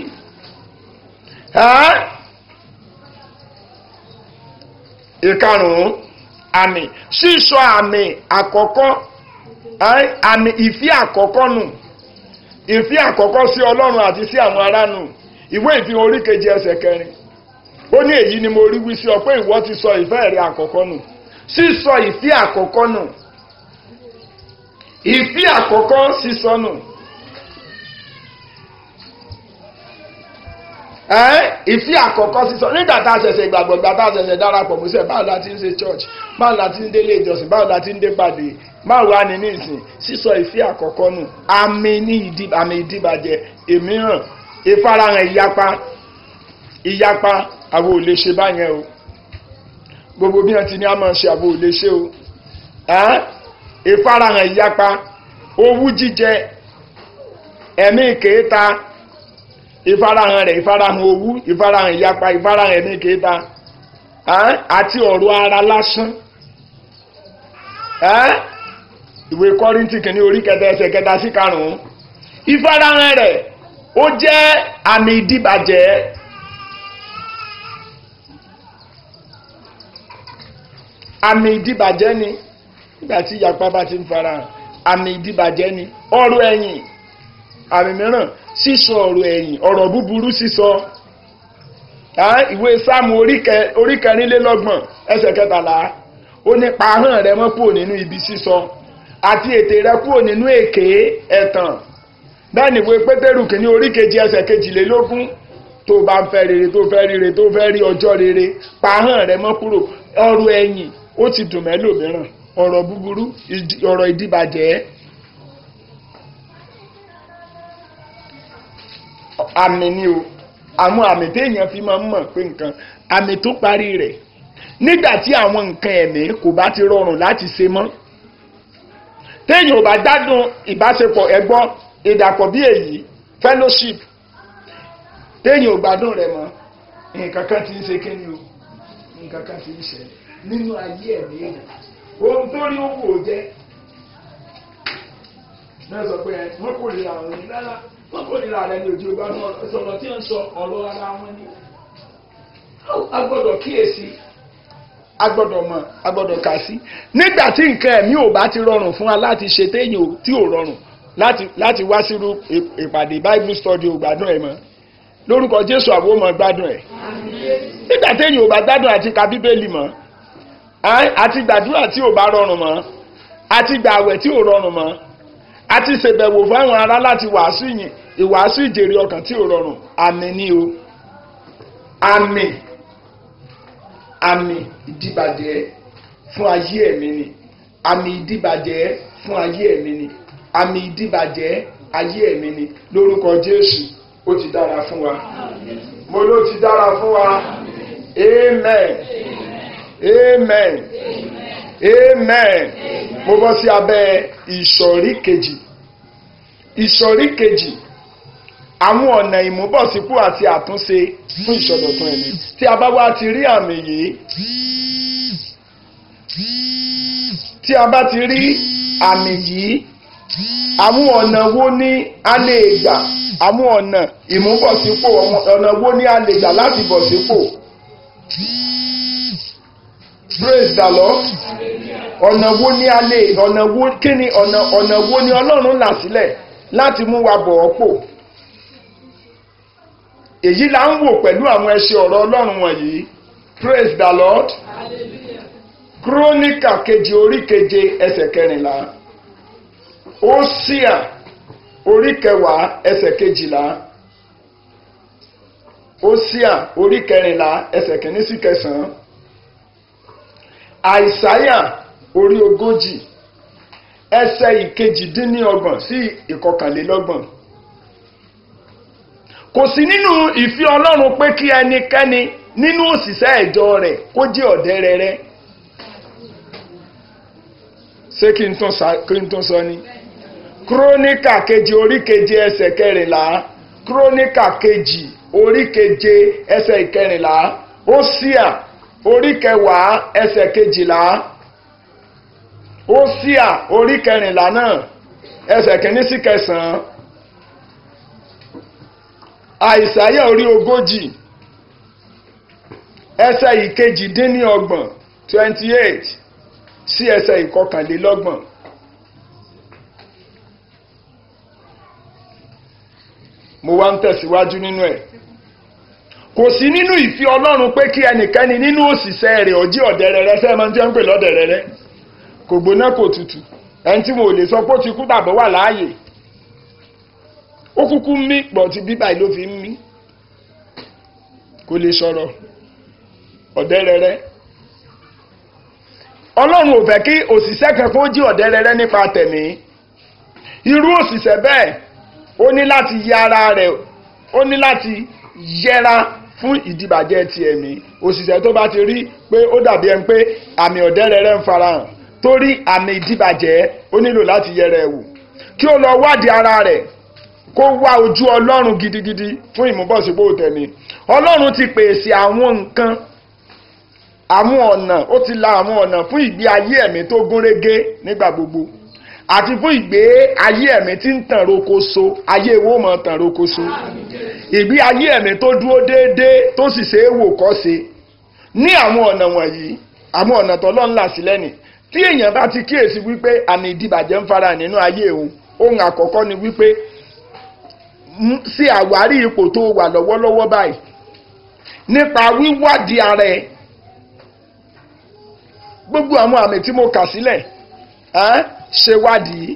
ìkarùn-ún àmì sísọ àmì àkọ́kọ́ àmì ìfí àkọ́kọ́ nù ìfí àkọ́kọ́ sí ọlọ́run àti sí àwọn ará nù ìwé ìfihàn orí kejì ẹsẹ̀ kẹrin ó ní èyí ni mo rí wí sí ọ pé ìwọ ti sọ ìfẹ́ rẹ àkọ́kọ́ nù sísọ ìfí àkọ́kọ́ nù ìfí àkọ́kọ́ sísọ nù ìfí àkọ́kọ́ sísọ nígbà tá a ṣẹ̀ṣẹ̀ gbàgbọ́ gbà tá a ṣẹ̀ṣẹ̀ darapọ̀ mọ́sẹ̀ báwo la ti ń ṣe church báwo la ti ń délé ìjọsìn báwo la ti ń dé pàdé báwo wá ní nísìn sísọ ìfí àkọ́kọ́ nù àmì ní ìdí àmì ìdíbàjẹ́ èmíràn ìfarahàn ìyapa ìyapa àwọn ò lè ṣe báyẹn o gbogbo bí wọn ti ní a máa ṣe àwọn ò lè ṣe o ìfarahàn ìyapa owú jíjẹ ẹ̀mí ìkéta ìfarahàn rẹ̀ ìfarahàn owú ìfarahàn ìyapa ìfarahàn ẹ̀mí ìkéta àti ọ̀rọ̀ ara lásán ìwé kọ́ríntì kìíní orí kẹta ẹsẹ̀ kẹta sí karùn-ún ìfarahàn rẹ̀ ó jẹ́ àmì ìdíbàjẹ́ àmì ìdíbàjẹ́ ni nígbà tí ìyapa bá ti ń farahàn àmì ìdíbàjẹ́ ni ọ̀rọ̀ ẹ̀yìn àmì mìíràn sísọ ọ̀rọ̀ ẹ̀yìn ọ̀rọ̀ búburú sísọ ìwé sáàmù orí kẹrìnlélọ́gbọ̀n ẹsẹ̀ kẹtàlá ó ní pa ahọ́n rẹ mọ́ kúrò nínú ibi sísọ àti ètè rẹ kúrò nínú èké ẹ̀tàn bẹ́ẹ̀ ni ìwé pétérù kìíní orí kejì ẹsẹ̀ kejìlélógún tó bá ń fẹ́ rere tó fẹ́ rere tó fẹ́ rí ọjọ́ rere pa ahọ́n rẹ mọ́ kúrò ọ̀rọ̀ ẹ̀yìn ó ti dùn mẹ́lòmíràn ọ̀rọ̀ búburú ọ̀rọ̀ ìdíbàjẹ́ àmì ni o àwọn àmì téèyàn fi máa ń mọ̀ pé nǹkan àmì tó parí rẹ̀ nígbà tí àwọn nǹkan ẹ̀mí kò bá ti rọrùn láti ṣe mọ́ téèyàn ò bá gbádùn ìbáṣepọ̀ ẹgbọ́ ìdàpọ̀ bí èyí fellowship téèyàn ò gbádùn rẹ̀ mọ́ nǹkan kan ti ń ṣe kíni o nǹkan kan ti ń ṣẹlẹ̀ nínú ayé ẹ̀mí èèyàn ohun tó rí owó jẹ́ náà sọ pé wọ́n kò lè àwọn ènìyàn rárá wọ́n kò lè ra rẹ̀ ní ojú ọgbà náà sọ̀rọ̀ tí ń sọ ọ̀rọ̀ ara wọn ni a gbọ́dọ̀ kíyèsí a gbọ́dọ̀ mọ̀ a gbọ́dọ̀ kà sí nígbà tí nǹkan ẹ̀mí ò bá ti rọrùn fún wa láti ṣe téèyàn tí ò rọrùn láti láti wá sírú ìpàdé bible study ò gbádùn ẹ̀ mọ́ lórúkọ jésù àwọn ọmọ gbádùn ẹ̀ nígbà téèyàn ò bá gbádùn àti ka bíbélì mọ́ àti gbàdúrà tí ò bá rọrùn mọ́ àti gbààwẹ̀ tí ò rọrùn mọ́ àti ṣèbẹ̀wò fáwọn ará láti wàásù yìn ìwàásù ìjèrè ọkàn tí ò rọrùn àmì ni o àmì àmì ìdíbàjẹ́ fún ayé ẹ̀mí ni àmì ìdíbàjẹ́ fún ayé ẹ̀mí ni àmì ìdíbàjẹ́ ayé ẹ̀mí ni lórúkọ Jésù ó ti dára fún wa mo ló ti dára fún wa amen amen amen mo bọ́ sí abẹ́ ìsọ̀rí kejì ìsọ̀rí kejì àwọn ọ̀nà ìmúbọ̀sípò àti àtúnṣe fún ìsọdọ̀tun ẹ̀mí tí a bá wá ti rí àmì yìí tí a bá ti rí àmì yìí àwọn ọ̀nà wo ni a lè gbà àwọn ọ̀nà ìmúbọ̀sípò ọ̀nà wo ni a lè gbà láti bọ̀ sípò praise the lord ọ̀nà wo ni a lè ọ̀nà wo kí ni ọ̀nà ọ̀nà wo ni ọlọ́run là sílẹ̀ láti mú wa bọ̀ ọ́ pò èyí là ń wò pẹ̀lú àwọn ẹṣin ọ̀rọ̀ ọlọ́run wọ̀nyí praise the lord kírónìkà kejì orí keje ẹsẹ̀ kẹrìnlá ósíà orí kẹwàá ẹsẹ̀ kejìlá ósíà orí kẹrìnlá ẹsẹ̀ kìíní sí kẹsàn-án àìsáyà orí ogójì ẹsẹ̀ ìkejìdínlọ́gbọ̀n sí ìkọkànlélọ́gbọ̀n kò sí nínú ìfẹ́ ọlọ́run pé kí ẹnikẹ́ni nínú òṣìṣẹ́ ìjọ rẹ̀ kó jẹ́ ọ̀dẹ́rẹ́rẹ́ ṣé kí n tún sa- kí n tún sọ ni kíróníkà kejì orí keje ẹsẹ̀ kẹrìnlá kíróníkà kejì orí keje ẹsẹ̀ ìkẹrìnlá ósíà orí kẹwàá ẹsẹ̀ kejìlá ósíà orí kẹrìnlá náà ẹsẹ̀ kìíní sí kẹsàn-án àìsáyà orí ogójì ẹsẹ̀ ìkejì-dín-ní-ọgbọ̀n twenty eight sí ẹsẹ̀ ìkọkànlélọ́gbọ̀n. mo wá ń tẹ̀síwájú nínú ẹ̀ kò sí nínú ìfẹ́ ọlọ́run pé kí ẹnikẹ́ni nínú òṣìṣẹ́ rẹ̀ ọjí ọ̀dẹ̀rẹ̀rẹ̀ sẹ́ẹ̀ máa ń tẹ́ ń pè lọ́dẹ̀rẹ̀rẹ̀ kò gbóná kò tutù ẹni tí mo lè sọ pé ó ti kú tàbí wà láàyè ó kúkú ń mí pọ̀ tí bíbá yìí ló fi ń mí kò lè sọ̀rọ̀ ọ̀dẹ̀rẹ̀rẹ̀ ọlọ́run ò fẹ́ kí òṣìṣẹ́ kankan ó jí ọ̀dẹ́rẹ́rẹ́ nípa tẹ̀mí irú òṣìṣẹ́ bẹ́ẹ̀ ó ní láti yẹ ara rẹ̀ ó ní láti yẹra fún ìdìbàjẹ́ ti ẹ̀mí òṣìṣẹ́ tó bá ti rí pé ó dàbí ẹni pé àmì ọ̀dẹ́rẹ́rẹ́ ń farahàn torí àmì ìdìbàjẹ́ ó nílò láti yẹra ẹ̀ wò kí ó lọ wádìí ara rẹ̀ kó wá ojú ọlọ́run gidigidi fún ìmúbọ̀sípò tẹ̀mí ọlọ́run ti pèsè àwọn nǹkan àwọn ọ̀nà ó ti la àwọn ọ̀nà fún ìgbé ayé ẹ̀mí tó gúnrégé nígbà gbogbo àti fún ìgbé ayé ẹ̀mí tí ń tàn rokoṣo ayé wo mọ̀ tàn rokoṣo ìgbé ayé ẹ̀mí tó dúró déédéé tó sì ṣe é wò kọ́ ṣe ní àwọn ọ̀nà wọ̀nyí àwọn ọ̀nà tó lọ́n là sílẹ̀ nì tí èèyàn bá ti kíyèsí wípé àmì ìdìbàjẹ́ ń fara nínú ayé òun ohun àkọ́kọ́ ni wípé ṣe àwárí ipò tó wà lọ́wọ́lọ́wọ́ báyìí nípa wíwádìí ara ẹ̀ gbogbo àwọn àmì tí mo kà sílẹ̀ ẹ́ ṣe wádìí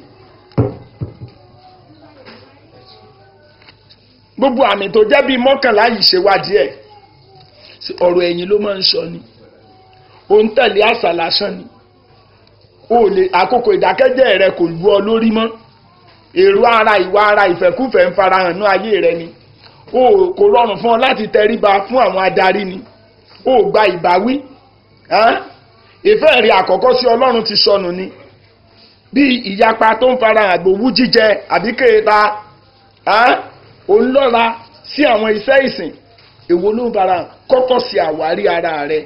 gbogbo àmì tó jẹ́ bíi mọ́kànlá yìí ṣe wádìí ẹ̀ ọ̀rọ̀ ẹ̀yìn ló máa ń sọ ni ó ń tẹ̀lé àṣà lásán ni ó lè àkókò ìdákẹ́jẹ́ rẹ kò lu ọ lórí mọ́ èrò ara ìwà ara ìfẹ́kúfẹ̀ẹ́ ń farahàn ní ayé rẹ ni ó kò rọrùn fún ọ láti tẹríba fún àwọn adarí ni ó gba ìbáwí ìfẹ́ rí àkọ́kọ́ sí ọlọ́run ti sọnù ni bí ìyapa tó ń fara àgbòwú jíjẹ àbí kéèta òǹlọ́ra sí àwọn iṣẹ́ ìsìn èwo ló ń fara kọ́kọ́ sí àwárí ara rẹ̀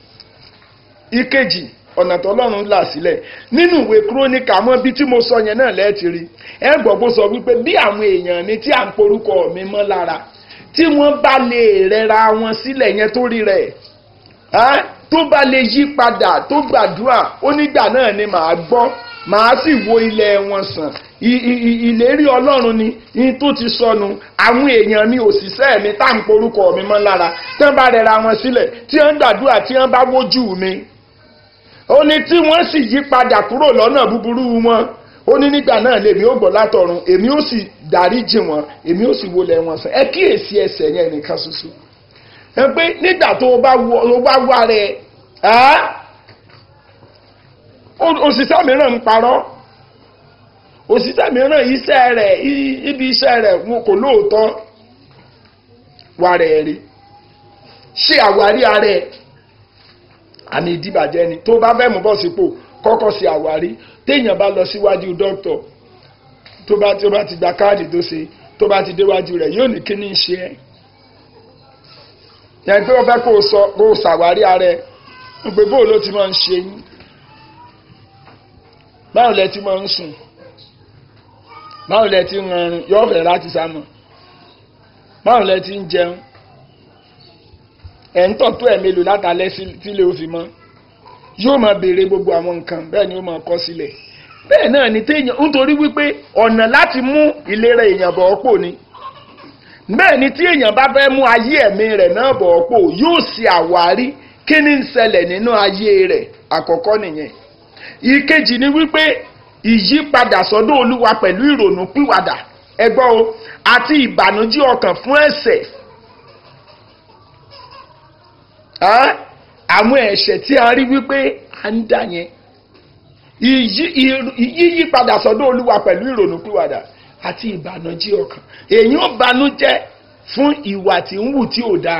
ìkejì ọ̀nà tọ́lọ́run là sílẹ̀ nínú ìwé kúrónìkà mọ́ bí tí mo sọ yẹn náà lẹ́ẹ̀tì rí ẹ gbọ́ bó sọ wípé bí àwọn èèyàn mi tí à ń porúkọ mi mọ́ lára tí wọ́n bá lè rẹra wọn sílẹ̀ yẹn tó rí rẹ̀ tó bá lè yí padà tó gbàdúrà ó nígbà náà ni màá gbọ́ màá sì wo ilẹ̀ wọn sàn ìlérí ọlọ́run ni yín tó ti sọnù àwọn èèyàn mi òṣìṣẹ́ mi tá à ń porúkọ mi mọ́ lára tí wọ́n bá rẹra wọn sílẹ̀ tí wọ́n gbàdúrà tí wọ́n bá wójú mi ó ní tí wọ́n sì yí padà kúrò lọ́nà búburú wọn ó ní nígbà náà lèmi ó gbọ́ látọ̀run èmi ó sì dáríjì wọn èmi ó sì wọlé wọn sàn ẹ kíyèsí ẹsẹ̀ yẹn nìkan ṣoṣo ẹ pé nígbà tó o bá wá rẹ òṣìṣẹ́ mìíràn ń parọ́ òṣìṣẹ́ mìíràn iṣẹ́ rẹ̀ ibi iṣẹ́ rẹ̀ kò lóòótọ́ wà rẹ̀ rí ṣé àwárí ara ẹ̀ àmì ìdíbàjẹ́ ni tó bá fẹ́ mú bọ́ sípò kọ́kọ́ sí àwárí téèyàn bá lọ síwájú dókítọ̀ tó bá tó bá ti gba káàdì tó ṣe tó bá ti déwájú rẹ̀ yóò ní kíní ṣe ẹ́ yẹn pé wọ́n fẹ́ kó o sọ kó o ṣàwárí ara ẹ̀ ń pé bóò ló ti máa ń ṣe yín báwo lẹ ti máa ń sùn báwo lẹ ti ń rọrùn yóò fẹ́ láti sá mọ́ báwo lẹ ti ń jẹun ẹ̀ ń tọ́ tó ẹ̀ mélòó látàlẹ́ sílé ó fi mọ́ yóò máa béèrè gbogbo àwọn nǹkan bẹ́ẹ̀ ni ó máa kọ́ sílẹ̀ bẹ́ẹ̀ náà ni téèyàn nítorí wípé ọ̀nà láti mú ìlera èèyàn bọ̀ ọ́pò ni bẹ́ẹ̀ ni tí èèyàn bá fẹ́ mú ayé ẹ̀mí rẹ̀ náà bọ̀ ọ́pò yóò ṣe àwárí kí ni ń ṣẹlẹ̀ nínú ayé rẹ̀ àkọ́kọ́ nìyẹn ìkejì ni wípé ìyípadà sọ́dọ̀ olúwa pẹ̀lú ìrònú pìwàdà ẹgbọ́ o àti ìbànújẹ́ ọkàn fún ẹ̀ṣẹ̀ àwọn ẹ̀ṣẹ̀ tí a rí wípé à ń dà yẹn yíyípadà sọ́dọ̀ olúwa pẹ̀lú ìrònú pìwàdà àti ìbànújẹ́ ọkàn èèyàn banújẹ́ fún ìwà tí ń wù tí ò dáa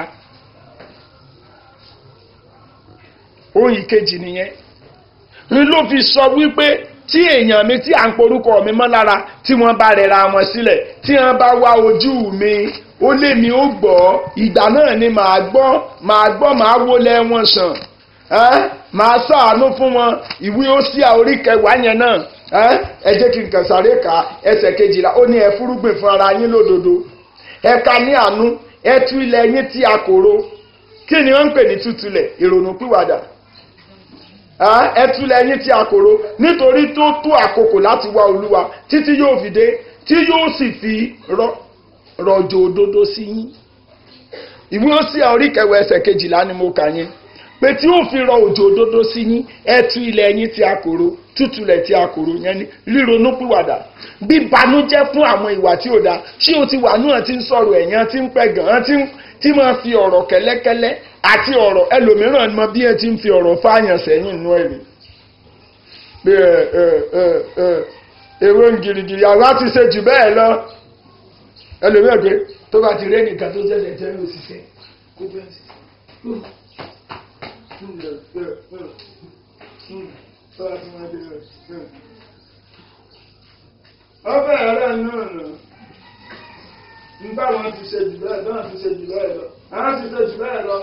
ohun ìkejì nìyẹn n ló fi sọ wípé tí èèyàn mi tí à ń porúkọ mi mọ́ lára tí wọ́n bá rẹra wọn sílẹ̀ tí wọ́n bá wá ojú mi ó lé mi ó gbọ́ ìgbà náà ni màá gbọ́ màá gbọ́ màá wọlé wọn sàn màá ṣàánú fún wọn ìwé ó sí orí kẹwàá yẹn náà ẹ jẹ́ kí n kàn sáré ka ẹsẹ̀ kejìlá ó ní ẹ fúrúgbìn fún ara yín lódodo ẹ ka ní àánú ẹ tú ilẹ̀ yín tí a kòrò kí ni wọ́n ń pè ní tútulẹ̀ ìrònú pìwàdà ẹ tú ilẹ̀ yín tí a kòrò nítorí tó tó àkókò láti wá olúwa títí yóò fi dé tí yóò sì fi rọ̀jò òdodo sí yín ìwé ó sí orí kẹwàá ẹsẹ̀ kejìlá ni mo kà yẹn pé tí ó fi rọ òjò òdodo sí yín ẹ tú ilẹ̀ yín tí a kòrò tútulẹ̀ tí a kòrò yẹn ni ríronú pìwàdà bí banújẹ́ fún àwọn ìwà tí ò dáa ṣé o ti wà náà ti ń sọ̀rọ̀ ẹ̀yàn tí ń pẹ́ gan-an tí máa fi ọ̀rọ̀ kẹ́lẹ́kẹ́lẹ́ àti ọ̀rọ̀ ẹlòmíràn mọ bí ẹ ti ń fi ọ̀rọ̀ fáyàn sẹ́yìn inú ẹ̀rí pé ẹ ẹ ẹ ẹ ewé ń girigiri àwa ti ṣe jù bẹ́ẹ̀ lọ ẹlòmíràn pé tó bá ti rí ẹnìkan tó ṣẹ̀ṣẹ̀ jẹ́ òṣìṣẹ́ kó bẹ́ẹ̀ sí ọbẹ̀ ẹ̀rẹ́ náà nà nígbà wọn ti ṣe jù bẹ́ẹ̀ náà ti ṣe jù bẹ́ẹ̀ lọ àwọn ti ṣe jù bẹ́ẹ̀ lọ.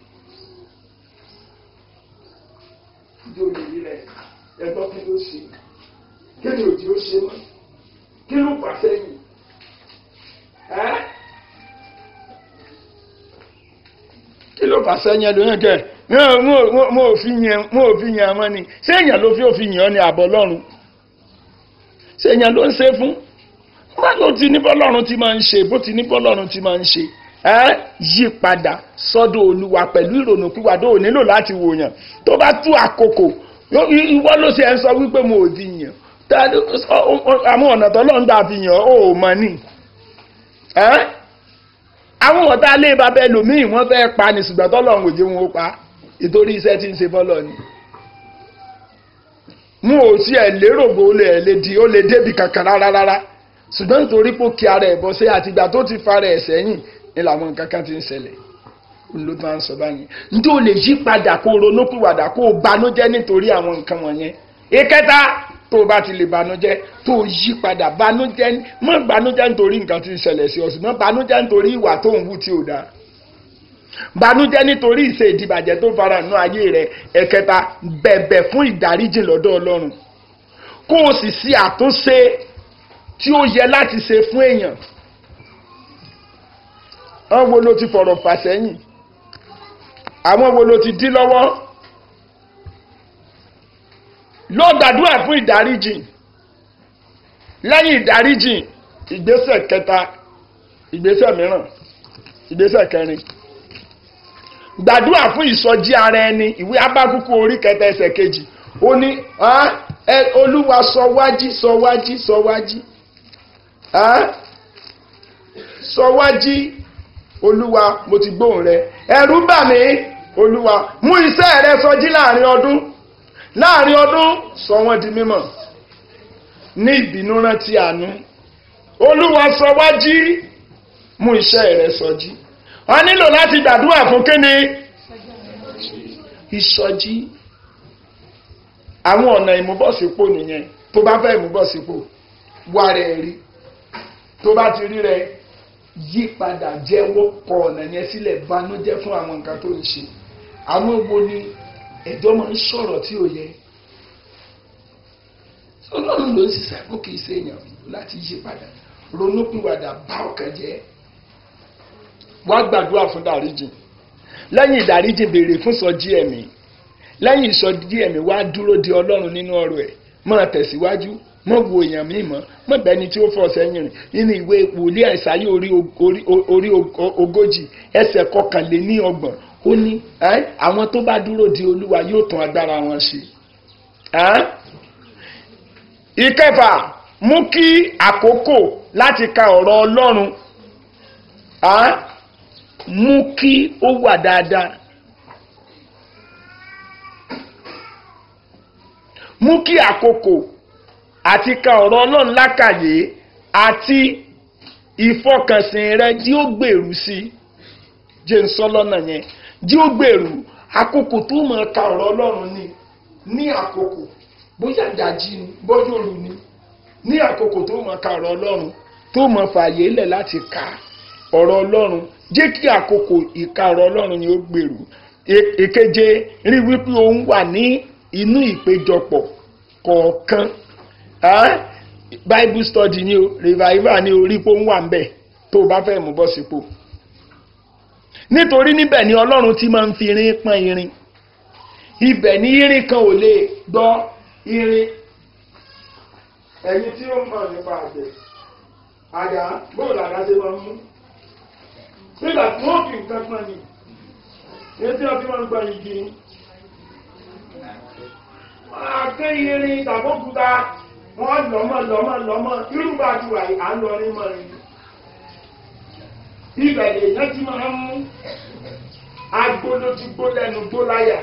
ìjọ òyìnbí rẹ ẹgbọ́n kí ló ṣe kí ni òjì ó ṣe mọ́ kí ló pàṣẹ yìí ẹ́ kí ló pàṣẹ yẹn lóyún kẹ́ mo ò fi yẹn mo ò fi yẹn ọmọ ni ṣé èèyàn ló fi òfin yàn ọ́ ní àbọ̀ lọ́run ṣé èèyàn ló ń ṣe fún wọn ló ti ní bọ́lọ́run ti máa ń ṣe bó ti ní bọ́lọ́run ti máa ń ṣe ẹ yí padà sọ́dọ̀ olúwa pẹ̀lú ìrònú pípadà ò nílò láti wòyàn tó bá tú àkókò ìwọ ló ṣe ẹ sọ wípé mo ò fi yàn àwọn ọ̀nà tọ́lọ́run gbà fi yàn ó mọ̀ ni àwọn ọ̀tá ilé bàbá ẹlòmíì wọ́n fẹ́ pa ni ṣùgbọ́n tọ́lọ́run ò jẹ́ wọn ó pa ìtorí iṣẹ́ tí ń ṣe fọ́lọ́ ni mú ò sí ẹ̀ lérò bó lè lè di ó lè débi kankan rárá rárá ṣùgbọ́n nítorí pé ó kí ara ẹ̀ bọ́ sí àtìgbà tó ti fara ẹ̀ sẹ́yìn ní làwọn nǹkan kan ti ń ṣẹlẹ̀ ló máa ń sọ báyìí njẹ́ o lè yí padà kó o ronú pìwàdà kó o banújẹ́ nítorí àwọn nǹkan wọ̀nyẹn ìkẹta tó o bá ti lè banújẹ́ tó o yí padà banújẹ́ mọ́ banújẹ́ nítorí nǹkan tí ń ṣẹlẹ̀ sí ọ ṣùgbọ́n banújẹ́ nítorí ìwà tó ń wù tí ò dáa banújẹ́ nítorí ìṣe ìdìbàjẹ́ tó fara nù ayé rẹ̀ ẹ̀kẹta bẹ̀bẹ̀ fún ìdáríjì lọ́dọ̀ ọlọ́run kó o sì ṣe àtúnṣe tí ó yẹ láti ṣe fún èèyàn àwọn wo ló ti fọ̀rọ̀ fà sẹ́yìn àwọn wo ló ti dí lọ́wọ́ lọ gbàdúrà fún ìdáríjì lẹ́yìn ìdáríjì ìgbésẹ̀ kẹta ìgbésẹ̀ mìíràn ìgbésẹ̀ kẹrin gbàdúrà fún ìsọjí ara ẹni ìwé abákúkú orí kẹta ẹsẹ̀ kejì ó ní olúwa sọ wájí sọ wájí sọ wájí sọ wájí olúwa mo ti gbóhùn rẹ ẹ̀rù bà mí olúwa mú iṣẹ́ rẹ sọjí láàrin ọdún láàrin ọdún sọ wọ́n di mímọ̀ ní ìbínú rántí àánú olúwa sọ wájí mú iṣẹ́ rẹ sọjí a nílò láti gbàdúrà fún kíni ìsọjí àwọn ọ̀nà ìmúbọ̀sípò nìyẹn tó bá fẹ́ ìmúbọ̀sípò wá rẹ̀ rí tó bá ti rí rẹ̀ yí padà jẹ́wọ́ kọ ọ̀nà yẹn sílẹ̀ banújẹ́ fún àwọn nǹkan tó ń ṣe àwọn wo ni ẹ̀jọ́ máa ń sọ̀rọ̀ tí ò yẹ ọlọ́run ló ń ṣiṣẹ́ kó kì í ṣe èèyàn láti yí padà ronúpìwàdà bá ọkàn jẹ́ wá gbàdúrà fún dáríjì lẹ́yìn ìdáríjì béèrè fún sọjí ẹ̀mí lẹ́yìn ìsọjí ẹ̀mí wá dúró de ọlọ́run nínú ọ̀rọ̀ ẹ̀ máa tẹ̀síwájú mọ̀ wo èèyàn míì mọ́ mọ̀ bẹ́ni tí ó fọ́ sẹ́yìn rìn nínú ìwé wòlíì àìsàyè orí orí orí ogójì ẹsẹ̀ kọkànléní ọgbọ̀n ó ní àwọn tó bá dúró de olúwa yóò tún agbára wọn ṣe. ìkẹfà mú kí àkókò láti ka ọ̀rọ̀ ọlọ́run mú kí ó wà dáadáa. mú kí àkókò àti ka ọ̀rọ̀ ọlọ́run lákàyè àti ìfọkànsìn rẹ tí ó gbèrú sí jẹ́ ń sọ lọ́nà yẹn tí ó gbèrú àkókò tó mọ̀ ka ọ̀rọ̀ ọlọ́run ni ní àkókò bóyá ìdájí ni bóyá òru ni ní àkókò tó mọ̀ ka ọ̀rọ̀ ọlọ́run tó mọ̀ fààyè lẹ̀ láti ka ọ̀rọ̀ ọlọ́run jẹ́ kí àkókò ìka ọ̀rọ̀ ọlọ́run ni ó gbèrú èkeje rí wípé òun wà ní inú ìpéjọpọ̀ kọ̀ọ̀kan bible study ni o revival ni orí pé ó ń wà ń bẹ̀ tó o bá fẹ́ mú bọ́ sípò nítorí níbẹ̀ ni ọlọ́run ti máa ń fi irin pọ́n irin ibẹ̀ ni irin kan ò lè gbọ́ irin ẹ̀yin tí ó mọ̀ nípa àgbẹ̀ àdá bóòlù àdá ṣe máa ń mú nígbà tí wọ́n fi nǹkan pọ́n ni èyí tí wọ́n fi máa ń gbọ́ igi ni àké irin tàbókúta wọ́n lọ́mọ lọ́mọ lọ́mọ irúgbà tí wà á lọ rí mọ́ rí ibẹ̀ lè yẹn tí máa ń mú agbóló tí gbó lẹ́nu gbó láyà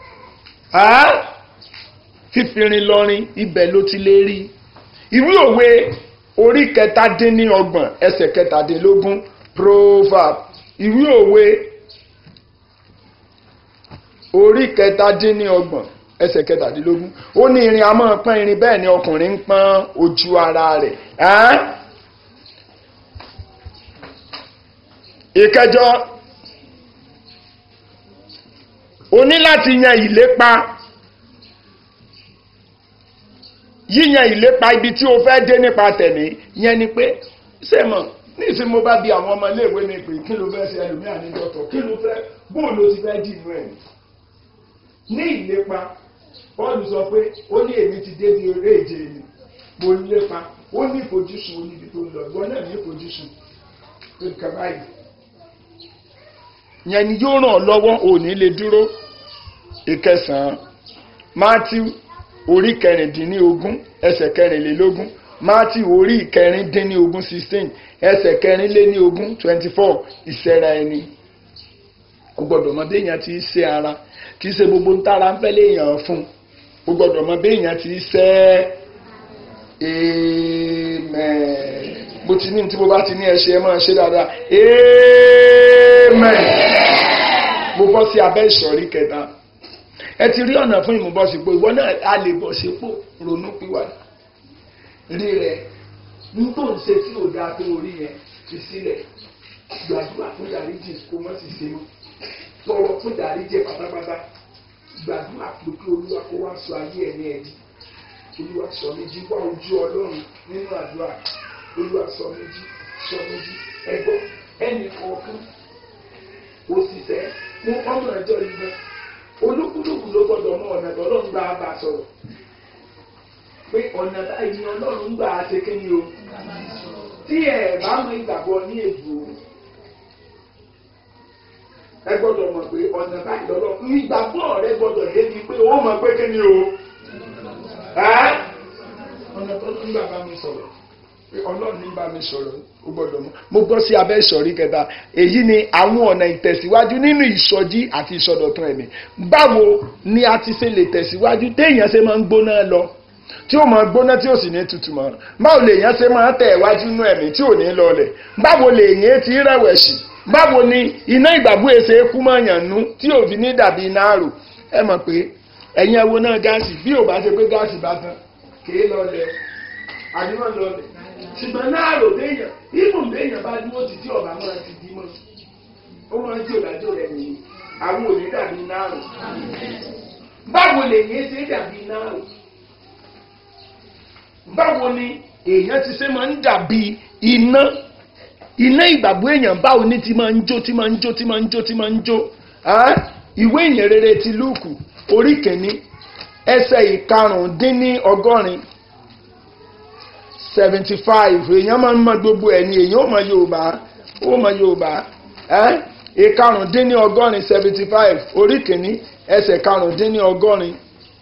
fífirin lọrin ibẹ̀ ló ti lè rí ìwé òwe orí kẹtàdínníọgbọ̀n ẹsẹ̀ kẹtàdínlógún proverb ìwé òwe orí kẹtàdínníọgbọ̀n ẹsẹ̀ kẹtàdínlógún ó ní irin a máa pọ́n irin bẹ́ẹ̀ ni ọkùnrin ń pọ́n ojú ara rẹ̀ ìkẹjọ o ní láti yan ìlépa yíyan ìlépa ibi tí o fẹ́ dé nípa tẹ̀mí yẹn ni pé sẹ́mọ̀ ní ìsìn mo bá bi àwọn ọmọ iléèwé mi pé kí ló fẹ́ ṣe ẹlòmíà ní dọ́tọ̀ kí ló fẹ́ bóòlù ti fẹ́ dì inú ẹ̀ ní ìlépa Pọ́ọ̀lù sọ pé ó ní èmi ti dé bí eré ìje ni mo lépa ó ní ìfojúsùn oníbi tó ń lọ ìwọ náà ní ìfojúsùn pé nǹkan báyìí. yẹn ni yóò ràn ọ́ lọ́wọ́ òní lè dúró ìkẹsàn-án Matthew orí kẹrìndínlógún ẹsẹ̀ kẹrìnlélógún Matthew orí kẹrìndínlógún sixteen ẹsẹ̀ kẹrìnlélógún twenty four ìṣẹ́ra ẹni o gbọ́dọ̀ mọ bí èèyàn ti ṣe ara kì í ṣe gbogbo ń tára ń fẹ́ léèyàn fún o gbọ́dọ̀ mọ bí èèyàn ti ṣe amen bó ti ní tí mo bá ti ní ẹ ṣe ẹ máa ṣe dáadáa amen mo bọ́ sí abẹ́ ìsọ̀rí kẹta ẹ ti rí ọ̀nà fún ìmúbọ̀sípò ìwọ náà a lè bọ̀ sípò ronú pìwàdà rí rẹ ní tó ń ṣe tí ò dáa tó orí yẹn fi sílẹ̀ gbàdúrà fún ìdáríjì kó mọ́ sí ṣe mọ́ tọrọ fún ìdáríjì pátápátá gbàdúrà pé kí olúwa kó wá sọ ayé ẹni ẹni olúwa sọ méjì wá ojú ọlọ́run nínú àdúrà olúwa sọ méjì sọ méjì ẹgbọ́ ẹnì kọ̀ọ̀kan òṣìṣẹ́ fún ọmọ ẹjọ́ yìí náà olúkúlùkù ló gbọ́dọ̀ mọ ọ̀nà tọ́lọ́run gbà bá sọ̀rọ̀ pé ọ̀nà báyìí ni ọlọ́run gbà á ṣe kéde o tí ẹ̀ bá mọ ìgbàgbọ́ ní èbù ẹ gbọ́dọ̀ mọ̀ pé ọ̀nà báyìí lọ́lọ́ ìgbàgbọ́ rẹ gbọ́dọ̀ débi pé ó mọ̀ pé kéde o ọ̀nà tọ́lọ́run gbà bá mi sọ̀rọ̀ pé ọlọ́run ní bá mi sọ̀rọ̀ ó gbọ́dọ̀ mọ̀ mo bọ́ sí abẹ́ ìsọ̀rí kẹta èyí ni àwọn ọ̀nà ìtẹ̀síwájú nínú ìsọjí àti ìsọdọ̀tun ẹ̀mí báwo ni a ti ṣe lè tẹ̀síwájú téèyàn ṣe máa ń gbóná lọ tí ó máa gbóná tí ó sì ní tutù mọ́ báwo lèèyàn ṣe máa tẹ̀ wájú nínú ẹ̀mí tí ò ní lọlẹ̀ báwo lèèyàn ti rẹ̀wẹ̀sì báwo ni iná ìgbàgbọ́ èsè kú mọ́ yàn nú tí ò fi ní dàbí iná àrò ẹ mọ̀ pé ẹ̀yin ẹwo náà gáàsì bí ò bá ṣe pé gáàsì bá tán kèé lọlẹ̀ àdúrà lọlẹ̀ ṣùgbọ́n náà rò déèyàn ìmùn déèyàn bá dúró ti tí ọ̀bà máa ti dí mọ́ ó máa ń tí òdájọ́ rẹ̀ nìyí àwọn òní dàbí náà rò báwo lè yẹn ṣe dàbí náà rò báwo ni èèyàn ti ṣe máa ń dàbí iná iná ìgbàgbọ́ èèyàn báwo ni ti máa ń jó ti máa ń jó ti máa ń jó ti máa ń jó Ẹ́? ìwé ìyìn rere ti lúùkù orí kìíní ẹsẹ̀ ìkarùndínní ọgọ́rin seventy five èèyàn máa ń mọ gbogbo ẹ̀ ní èèyàn ó mọ yorùbá ó mọ yorùbá ẹ́ ìkarùndínní ọgọ́rin seventy five orí kìíní ẹsẹ̀ karùndínní ọgọ́rin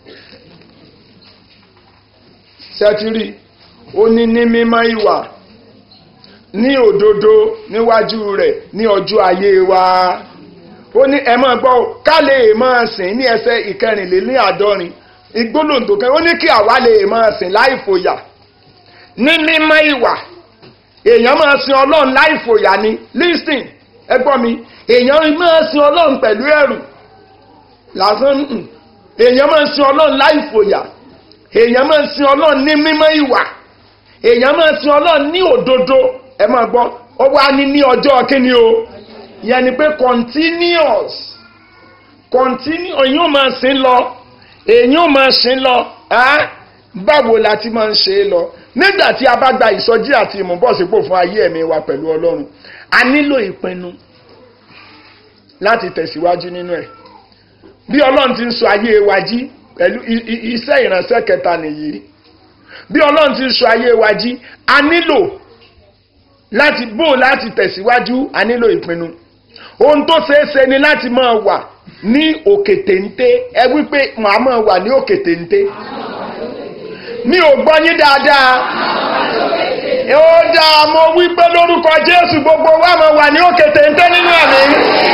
sẹ́tírì ó ní ní mímọ́ ìwà ní òdodo níwájú rẹ̀ ní ọjọ́ ayé wa ó ní ẹ máa gbọ́ ká lè máa sìn ní ẹsẹ̀ ìkẹrìnléláàádọ́rin ìgbólóǹdò kan ó ní kí àwa lè máa sìn láì fòyà ní mímọ́ ìwà èèyàn máa sin ọlọ́run láì fòyà ni listen ẹ gbọ́ mi èèyàn máa sin ọlọ́run pẹ̀lú ẹ̀rù lásán nùn èèyàn máa sin ọlọ́run láì fòyà èèyàn máa sin ọlọ́run ní mímọ́ ìwà èèyàn máa sin ọlọ́run ní òdodo ẹ máa gbọ́ ó wá ní ní ọjọ́ kíni o yẹn ni pé continuous continue èyàn ò máa sin lọ èyàn ò máa sin lọ ẹ́ báwo la ti máa ń ṣe é lọ nígbà tí a bá gba ìsọjí àti ìmúbọ̀sípò fún ayé ẹ̀mí wa pẹ̀lú ọlọ́run a nílò ìpinnu láti tẹ̀síwájú nínú ẹ̀ bí ọlọ́run ti ń sọ ayé wa jí pẹ̀lú i- i- iṣẹ́ ìránṣẹ́ kẹta nìyí bí ọlọ́run ti ń sọ ayé wa jí a nílò láti bò láti tẹ̀síwájú a nílò ìpinnu ohun tó ṣeé ṣe ni láti máa wà ní òkè téńté ẹ wípé màá máa wà ní òkè téńté mi ò gbọ́ yín dáadáa ó dáa mo wípé lórúkọ Jésù gbogbo wa máa wà ní òkè téńté nínú ẹ̀mí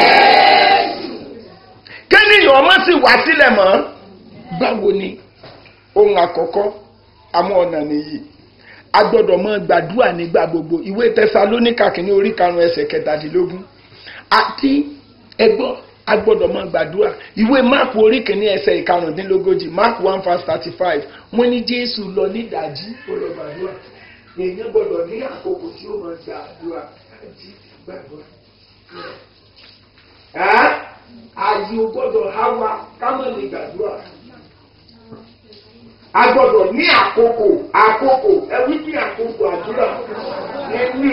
kéèyàn ọmọ sì wá sílẹ̀ mọ́ báwo ni ohun àkọ́kọ́ àwọn ọ̀nà nìyí a gbọ́dọ̀ mọ gbàdúrà nígbà gbogbo ìwé tẹsalóníkà kìíní orí karùn-ún ẹsẹ̀ kẹtàdínlógún àti ẹgbọ́ a gbọ́dọ̀ mọ gbàdúrà ìwé máàpù orí kìíní ẹsẹ̀ ìkarùndínlógójì máàpù one verse thirty five wọ́n ní jésù lọ nídàájí ó lọ gbàdúrà èèyàn gbọ́dọ̀ ní àkókò tí ó mọ gbàdúrà jí gbàdúrà. ẹ́ ààyè ò gbọ́dọ̀ há wa ká má lè gbàdúrà a gbọ́dọ̀ ní àkókò àkókò ẹ wí pé àkókò àdúrà ní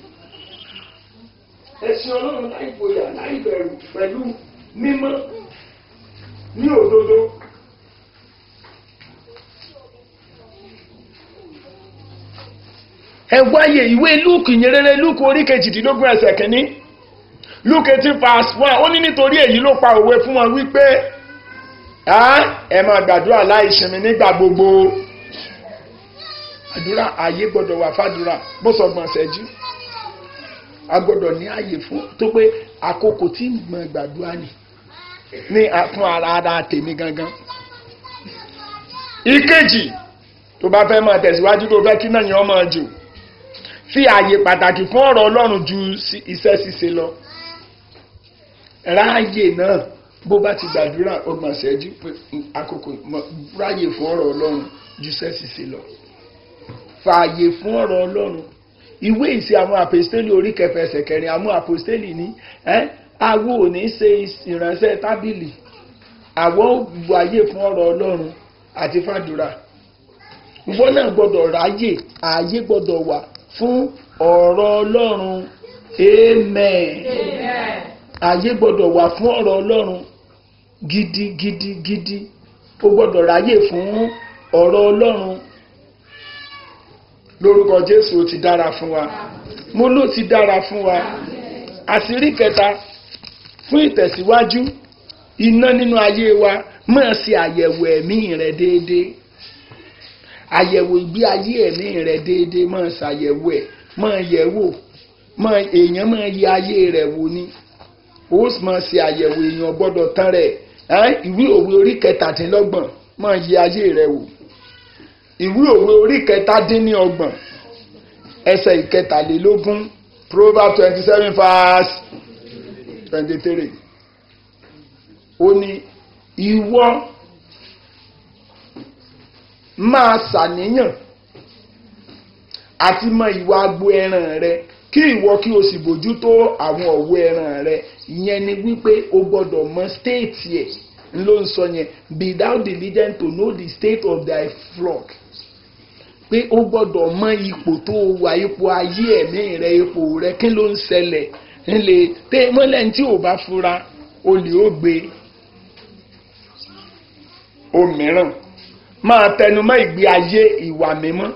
ẹ̀sìn Ọlọ́run láì bóyá láì bẹ̀rù pẹ̀lú mímọ́ ní òdodo. ẹ wáyé ìwé lúùkù ìyẹrẹrẹ lúùkù orí kejìdínlógún ẹsẹ̀ kìíní lúùkù eighteen verse one ó ní nítorí èyí ló pa òwe fún wọn wípé ẹ máa gbàdúrà láì sinmi nígbà gbogbo àdúrà ààyè gbọ́dọ̀ wà fàdúrà bó sọgbọn ṣẹ́jú a gbọ́dọ̀ ní ààyè fún tó pé àkókò tí mo gbàdúrà ni ní fún ara ara tèmi gangan. ìkejì tó bá fẹ́ máa tẹ̀síwájú tó fẹ́ kí náà yẹn máa jò fi ààyè pàtàkì fún ọ̀rọ̀ Ọlọ́run ju iṣẹ́ ṣíṣe lọ ráàyè náà bó bá ti gbàdúrà ọgbọ̀n ṣẹ́jú pé àkókò ráàyè fún ọ̀rọ̀ Ọlọ́run ju iṣẹ́ ṣíṣe lọ fààyè fún ọ̀rọ̀ Ọlọ́run ìwé ìṣe àwọn àpòstélì orí kẹfẹ ẹsẹ̀ kẹrin àwọn àpòstélì ní àwo ò ní ṣe ìránṣẹ́ tábìlì àwọn wáyé fún ọ̀rọ̀ Ọlọ́run àti fàdúrà ìwọ náà gbọ́dọ̀ ráyè ààyè gbọ́dọ̀ wà fún ọ̀rọ̀ Ọlọ́run amen ààyè gbọ́dọ̀ wà fún ọ̀rọ̀ Ọlọ́run gidigidi gidi ó gbọ́dọ̀ ráyè fún ọ̀rọ̀ Ọlọ́run lórúkọ Jésù ó ti dára fún wa mo ló ti dára fún wa àṣírí kẹta fún ìtẹ̀síwájú iná nínú ayé wa máa ṣe àyẹ̀wò ẹ̀mí rẹ déédéé àyẹ̀wò ìgbé ayé ẹ̀mí rẹ déédéé máa ṣàyẹ̀wò ẹ̀ máa yẹ̀ wò máa èèyàn máa yẹ ayé rẹ̀ wò ni ó sì máa ṣe àyẹ̀wò èèyàn gbọ́dọ̀ tán rẹ̀ ìwé òwe orí kẹtàdínlọ́gbọ̀n máa yẹ ayé rẹ̀ wò ìwé òwe orí kẹtàdínlọ́gbọ̀n ẹsẹ̀ ìkẹtàlélógún proverbs twenty seven verse twenty three ó ní ìwọ máa ṣàníyàn àti mọ ìwà agbo ẹran rẹ kí ìwọ kí o sì bójútó àwọn ọ̀wọ́ ẹran rẹ ìyẹn ni wípé o gbọ́dọ̀ mọ stéètì ẹ̀ ló ń sọ yẹn be thou diligent to know the state of thy flock pé ó gbọ́dọ̀ mọ ipò tó wà ipò ayé ẹ̀mí rẹ ipò rẹ kí ló ń ṣẹlẹ̀ ńlẹ̀ tẹ mọ́lẹ̀ tí ò bá fura olè ó gbé òmíràn máa tẹnumọ́ ìgbé ayé ìwà mímọ́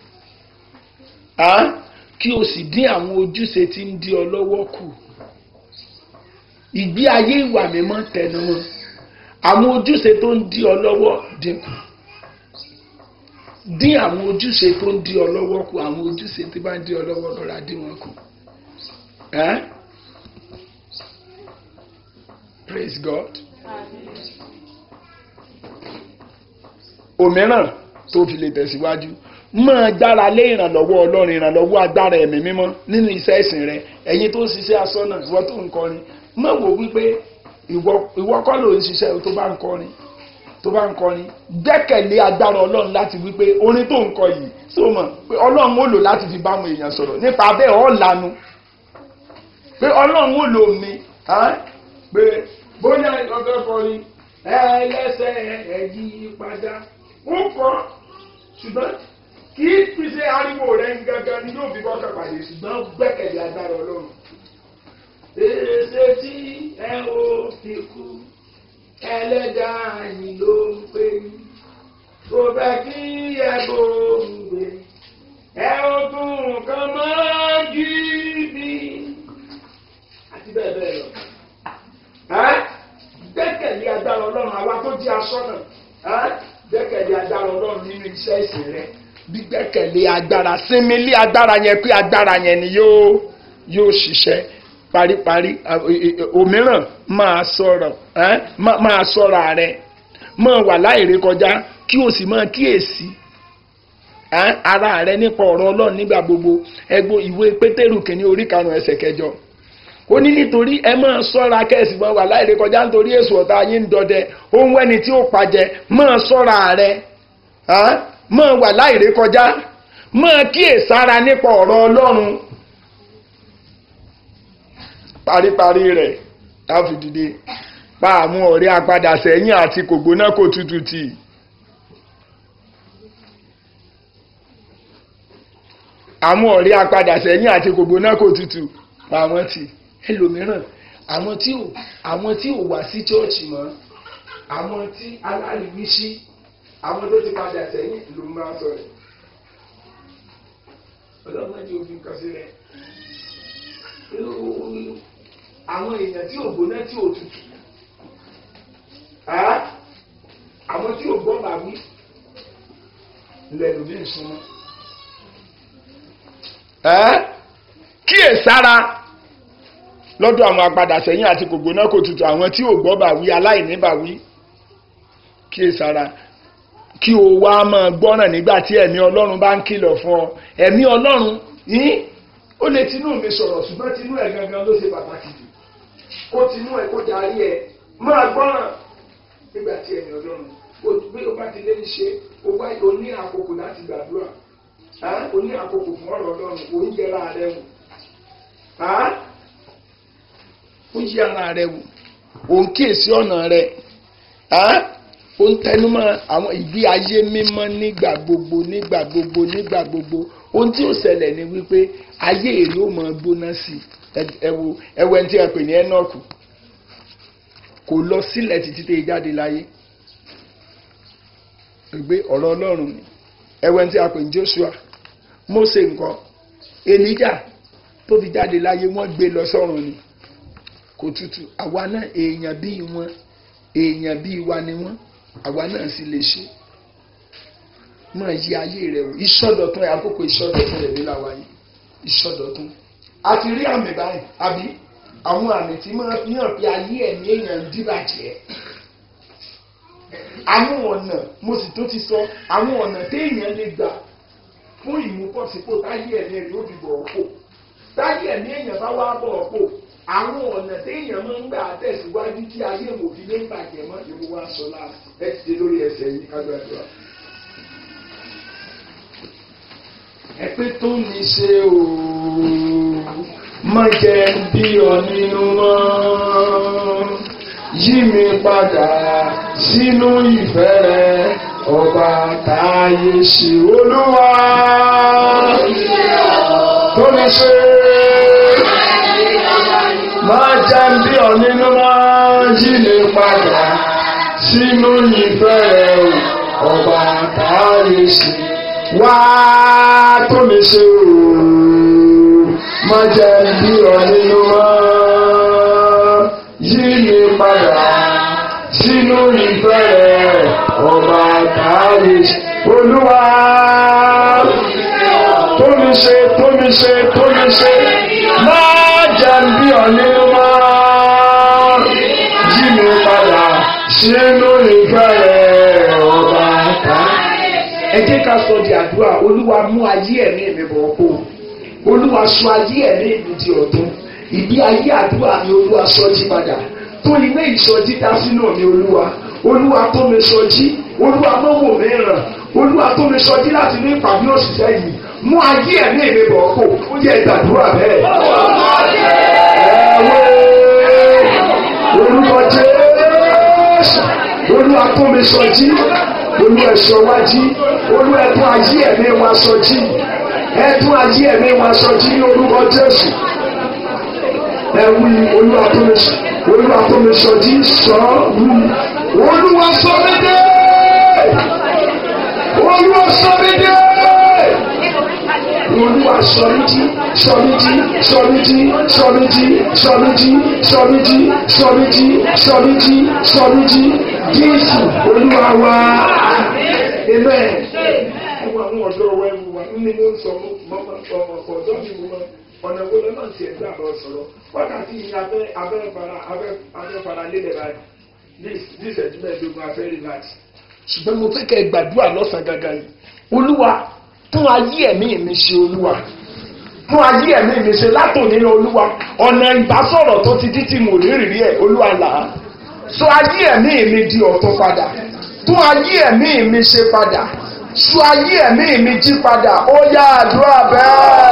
kí o sì dín àwọn ojúṣe tí ń dí ọ lọ́wọ́ kù ìgbé ayé ìwà mímọ́ tẹnumọ́ àwọn ojúṣe tó ń dí ọ lọ́wọ́ dínkù dín àwọn ojúṣe tó ń dí ọ lọ́wọ́ kù àwọn ojúṣe tí bá ń dí ọ lọ́wọ́ lọ́ra dín wọn kù. Praise God. òmíràn tó fi lè tẹ̀síwájú máa gbára lé ìrànlọ́wọ́ ọlọ́run ìrànlọ́wọ́ agbára ẹ̀mí mímọ́ nínú iṣẹ́ ìsìn rẹ ẹ̀yin tó ń ṣiṣẹ́ aṣọ́nà ìwọ tó ń kọrin má wò wípé ìwọ kọ́ ló ń ṣiṣẹ́ tó bá ń kọrin tó bá ń kọrin gbẹ́kẹ̀lé agbára ọlọ́run láti wípé orin tó ń kọ yìí sọ mọ̀ pé ọlọ́run ó lò láti fi bá àwọn èèyàn sọ̀rọ̀ nípa bẹ́ẹ̀ ọ̀ lanu pé ọlọ́run ó lò mí pé bóyá ọgọ́ kọrin ẹlẹ́sẹ̀ ẹ̀yí padà ó kọ́ ṣùgbọ́n kì í fi ṣe ariwo rẹ̀ gangan ni yóò fi kọ́kọ́ pàdé ṣùgbọ́n gbẹ́kẹ̀lé agbára ọlọ́run. èsè tí ẹ ò fi kú ẹlẹ́dàá yìí ló ń pè ní kò bẹ́ kí ẹ bò ń gbé ẹ ò tún nǹkan mọ́ gidi àti bẹ́ẹ̀ bẹ́ẹ̀ lọ. gbẹ́kẹ̀lé agbára ọlọ́run àwa tó di aṣọ́nà gbẹ́kẹ̀lé agbára ọlọ́run nínú iṣẹ́ ìsìn rẹ gbígbẹ́kẹ̀lé agbára sinmi lé agbára yẹn pé agbára yẹn ni yóò yóò ṣiṣẹ́ paríparí òmíràn máa sọ̀rọ̀ máa sọ̀rọ̀ rẹ máa wà láìrè kọjá kí o sì máa kíyèsí ara rẹ nípa ọ̀rọ̀ ọlọ́run nígbà gbogbo ẹgbó ìwé pétérù kìíní orí karùn-ún ẹsẹ̀ kẹjọ ó ní nítorí ẹ máa sọ́ra kẹ́sì máa wà láìrè kọjá nítorí èso ọ̀tá yín ń dọdẹ ohun ẹni tí ó pàjẹ́ máa sọ́ra rẹ máa wà láìrè kọjá máa kíyèsára nípa ọ̀rọ̀ ọlọ́run paríparí rẹ̀ láfi dìde pa àwọn ọ̀rẹ́ apadà sẹ́yìn àti kògbóná kò tutù tì àwọn ọ̀rẹ́ apadà sẹ́yìn àti kògbóná kò tutù pa àwọn tì ẹlòmíràn àwọn tí ò àwọn tí ò wá sí chọ́ọ̀chì mọ́ àwọn tí aláriwísí àwọn tó ti padà sẹ́yìn ló máa sọ̀rọ̀ ọlọ́mọdé òfin kan sílẹ̀ àwọn èèyàn tí ò gbóná tí ò tutù àwọn tí ò gbọ́ bàbí lẹ́nu bí ìsúnmọ́. kíyèsára lọ́dọ̀ àwọn apadà sẹ́yìn àti kò gbóná kò tutù àwọn tí ò gbọ́ bàwí aláìní bàwí kíyèsára kí o wá máa gbọ́ràn nígbà tí ẹ̀mí ọlọ́run bá ń kìlọ̀ fún ọ ẹ̀mí ọlọ́run yín ó lè tinú mi sọ̀rọ̀ ṣùgbọ́n tinú ẹ̀ gangan ló ṣe pàtàkì jù kó tinú ẹ̀ kó darí ẹ̀ máa gbọ́ràn nígbà tí ẹ̀mí ọlọ́run bí o bá ti lé ní ṣe o wá o ní àkókò láti gbàdúrà o ní àkókò fún ọ̀rọ̀ ọlọ́run o ń yẹra rẹ wò o ń yẹra rẹ wò o ń kíyèsí ọ̀nà rẹ ó ń tẹnumọ́ àwọn ìgbé ayé mímọ́ nígbà gbogbo nígbà gbogbo nígbà gbogbo ohun tí ó ṣẹlẹ̀ ni wípé ayé èrè ó máa gbóná sí ẹwọ ẹwọ ẹni tí a pè ní Ẹ́nọ́ọ̀kù kò lọ sílẹ̀ títí tẹ́ jáde láyé gbé ọ̀rọ̀ Ọlọ́run ni ẹwọ ẹni tí a pè ní Joshua Mósè nǹkan Èlíjà tó fi jáde láyé wọ́n gbé lọ sọ́run ni kò tutù àwa náà èèyàn bíi wọn èèyàn bíi wa ni wọ́n àwa náà sì lè ṣe máa yí ayé rẹ wò ìsọdọ̀tun ẹ àkókò ìsọdọ̀tun rẹ nílà wáyé ìsọdọ̀tun a ti rí àmì báyìí àbí àwọn àmì tí máa fi hàn pé ayé ẹ̀mí èèyàn ń dìbàjẹ́ àwọn ọ̀nà mo sì tó ti sọ àwọn ọ̀nà téèyàn lè gbà fún ìmúpọ̀sípò táyé ẹ̀mí ẹ̀mí ó fi bọ̀ ọ́ pò táyé ẹ̀mí èèyàn bá wá bọ̀ ọ́ pò àwọn ọ̀nà téèyàn máa ń gbà tẹ̀síwájú tí ayé òfin lè bàjẹ́ mọ́ ìwọ wa sọ láti ẹ ti dé lórí ẹsẹ̀ yìí kágbàdúrà. ẹ pé tó ní ṣe ooo má jẹ́ bí ọ nínú mọ́ yí mi padà sínú ìfẹ́ rẹ ọba táyé ṣe olúwa tó ní ṣe máa jẹ́ ń bí ọ nínú máa yí mi padà sínú ìfẹ́ rẹ̀ o ọba táyé ṣe wá tó ní ṣe o máa jẹ́ ń bí ọ nínú máa yí mi padà sínú ìfẹ́ rẹ̀ ọba táyé ṣe olúwa tó ní ṣe tó ní ṣe tó ní ṣe máa jẹ́ ń bí ọ nínú máa yí mi padà sínú ìfẹ́ rẹ̀ ọba táyé ẹ jẹ́ ká sọ di àdúrà olúwa mú ayé ẹ̀mí mi bọ̀ kó olúwa sọ ayé ẹ̀mí mi di ọ̀tun ìdí ayé àdúrà mi olúwa sọ jí padà tó ilé ìsọjí dá sínú mi olúwa olúwa tó mi sọjí olúwa mọ́wò mi ràn olúwa tó mi sọjí láti ní ìpàdé òṣìṣẹ́ yìí mú ayé ẹ̀mí mi bọ̀ kó ó yẹ ìdàdúrà bẹ́ẹ̀. ẹ̀wẹ̀ olúwa jésù olúwa tó mi sọjí olúwa ẹ̀sọ́ wá jí olúwa ẹ̀tún ayé ẹ̀mí wa sọjí ẹ̀tún ayé ẹ̀mí wa sọjí ní orúkọ jésù ẹ̀wí olúwa tó mi sọjí olúwa tó mi sọjí sọ wí olúwa sọ mí dé olúwa sọ mí dé olúwa sọ mí jí sọ mí jí sọ mí jí sọ mí jí sọ mí jí sọ mí jí sọ mí jí sọ mí jí sọ mí jí jésù olúwa wa amen. ẹwọ àwọn ọ̀dọ́ ọwọ́ ẹ̀wù wa ní mo ń sọ mọ́ ọ̀dọ́ mi mo máa ọ̀nà wo lọ́nà tí ẹ̀gbẹ́ àbọ̀ sọ̀rọ̀ wákàtí yìí abẹ́ abẹ́ fara abẹ́ abẹ́ fara lélẹ̀ báyìí ní ìṣẹ́jú mẹ́ẹ̀ẹ́dógún abẹ́ relax. ṣùgbọ́n mo fẹ́ kẹ́ ẹ gbàdúrà lọ́sàn-án gangan yìí olúwa tún ayé ẹ̀mí mi ṣe olúwa tún ayé ẹ̀mí mi ṣe látòní ní olúwa ọ̀nà ìbásọ̀rọ̀ tó ti dí tí mo rí rírí ẹ̀ olúwa là á sọ ayé ẹ̀mí mi di ọ̀tun padà tún ayé ẹ̀mí mi ṣe padà sọ ayé ẹ̀mí mi jí padà ó yá àdúrà bẹ́ẹ̀.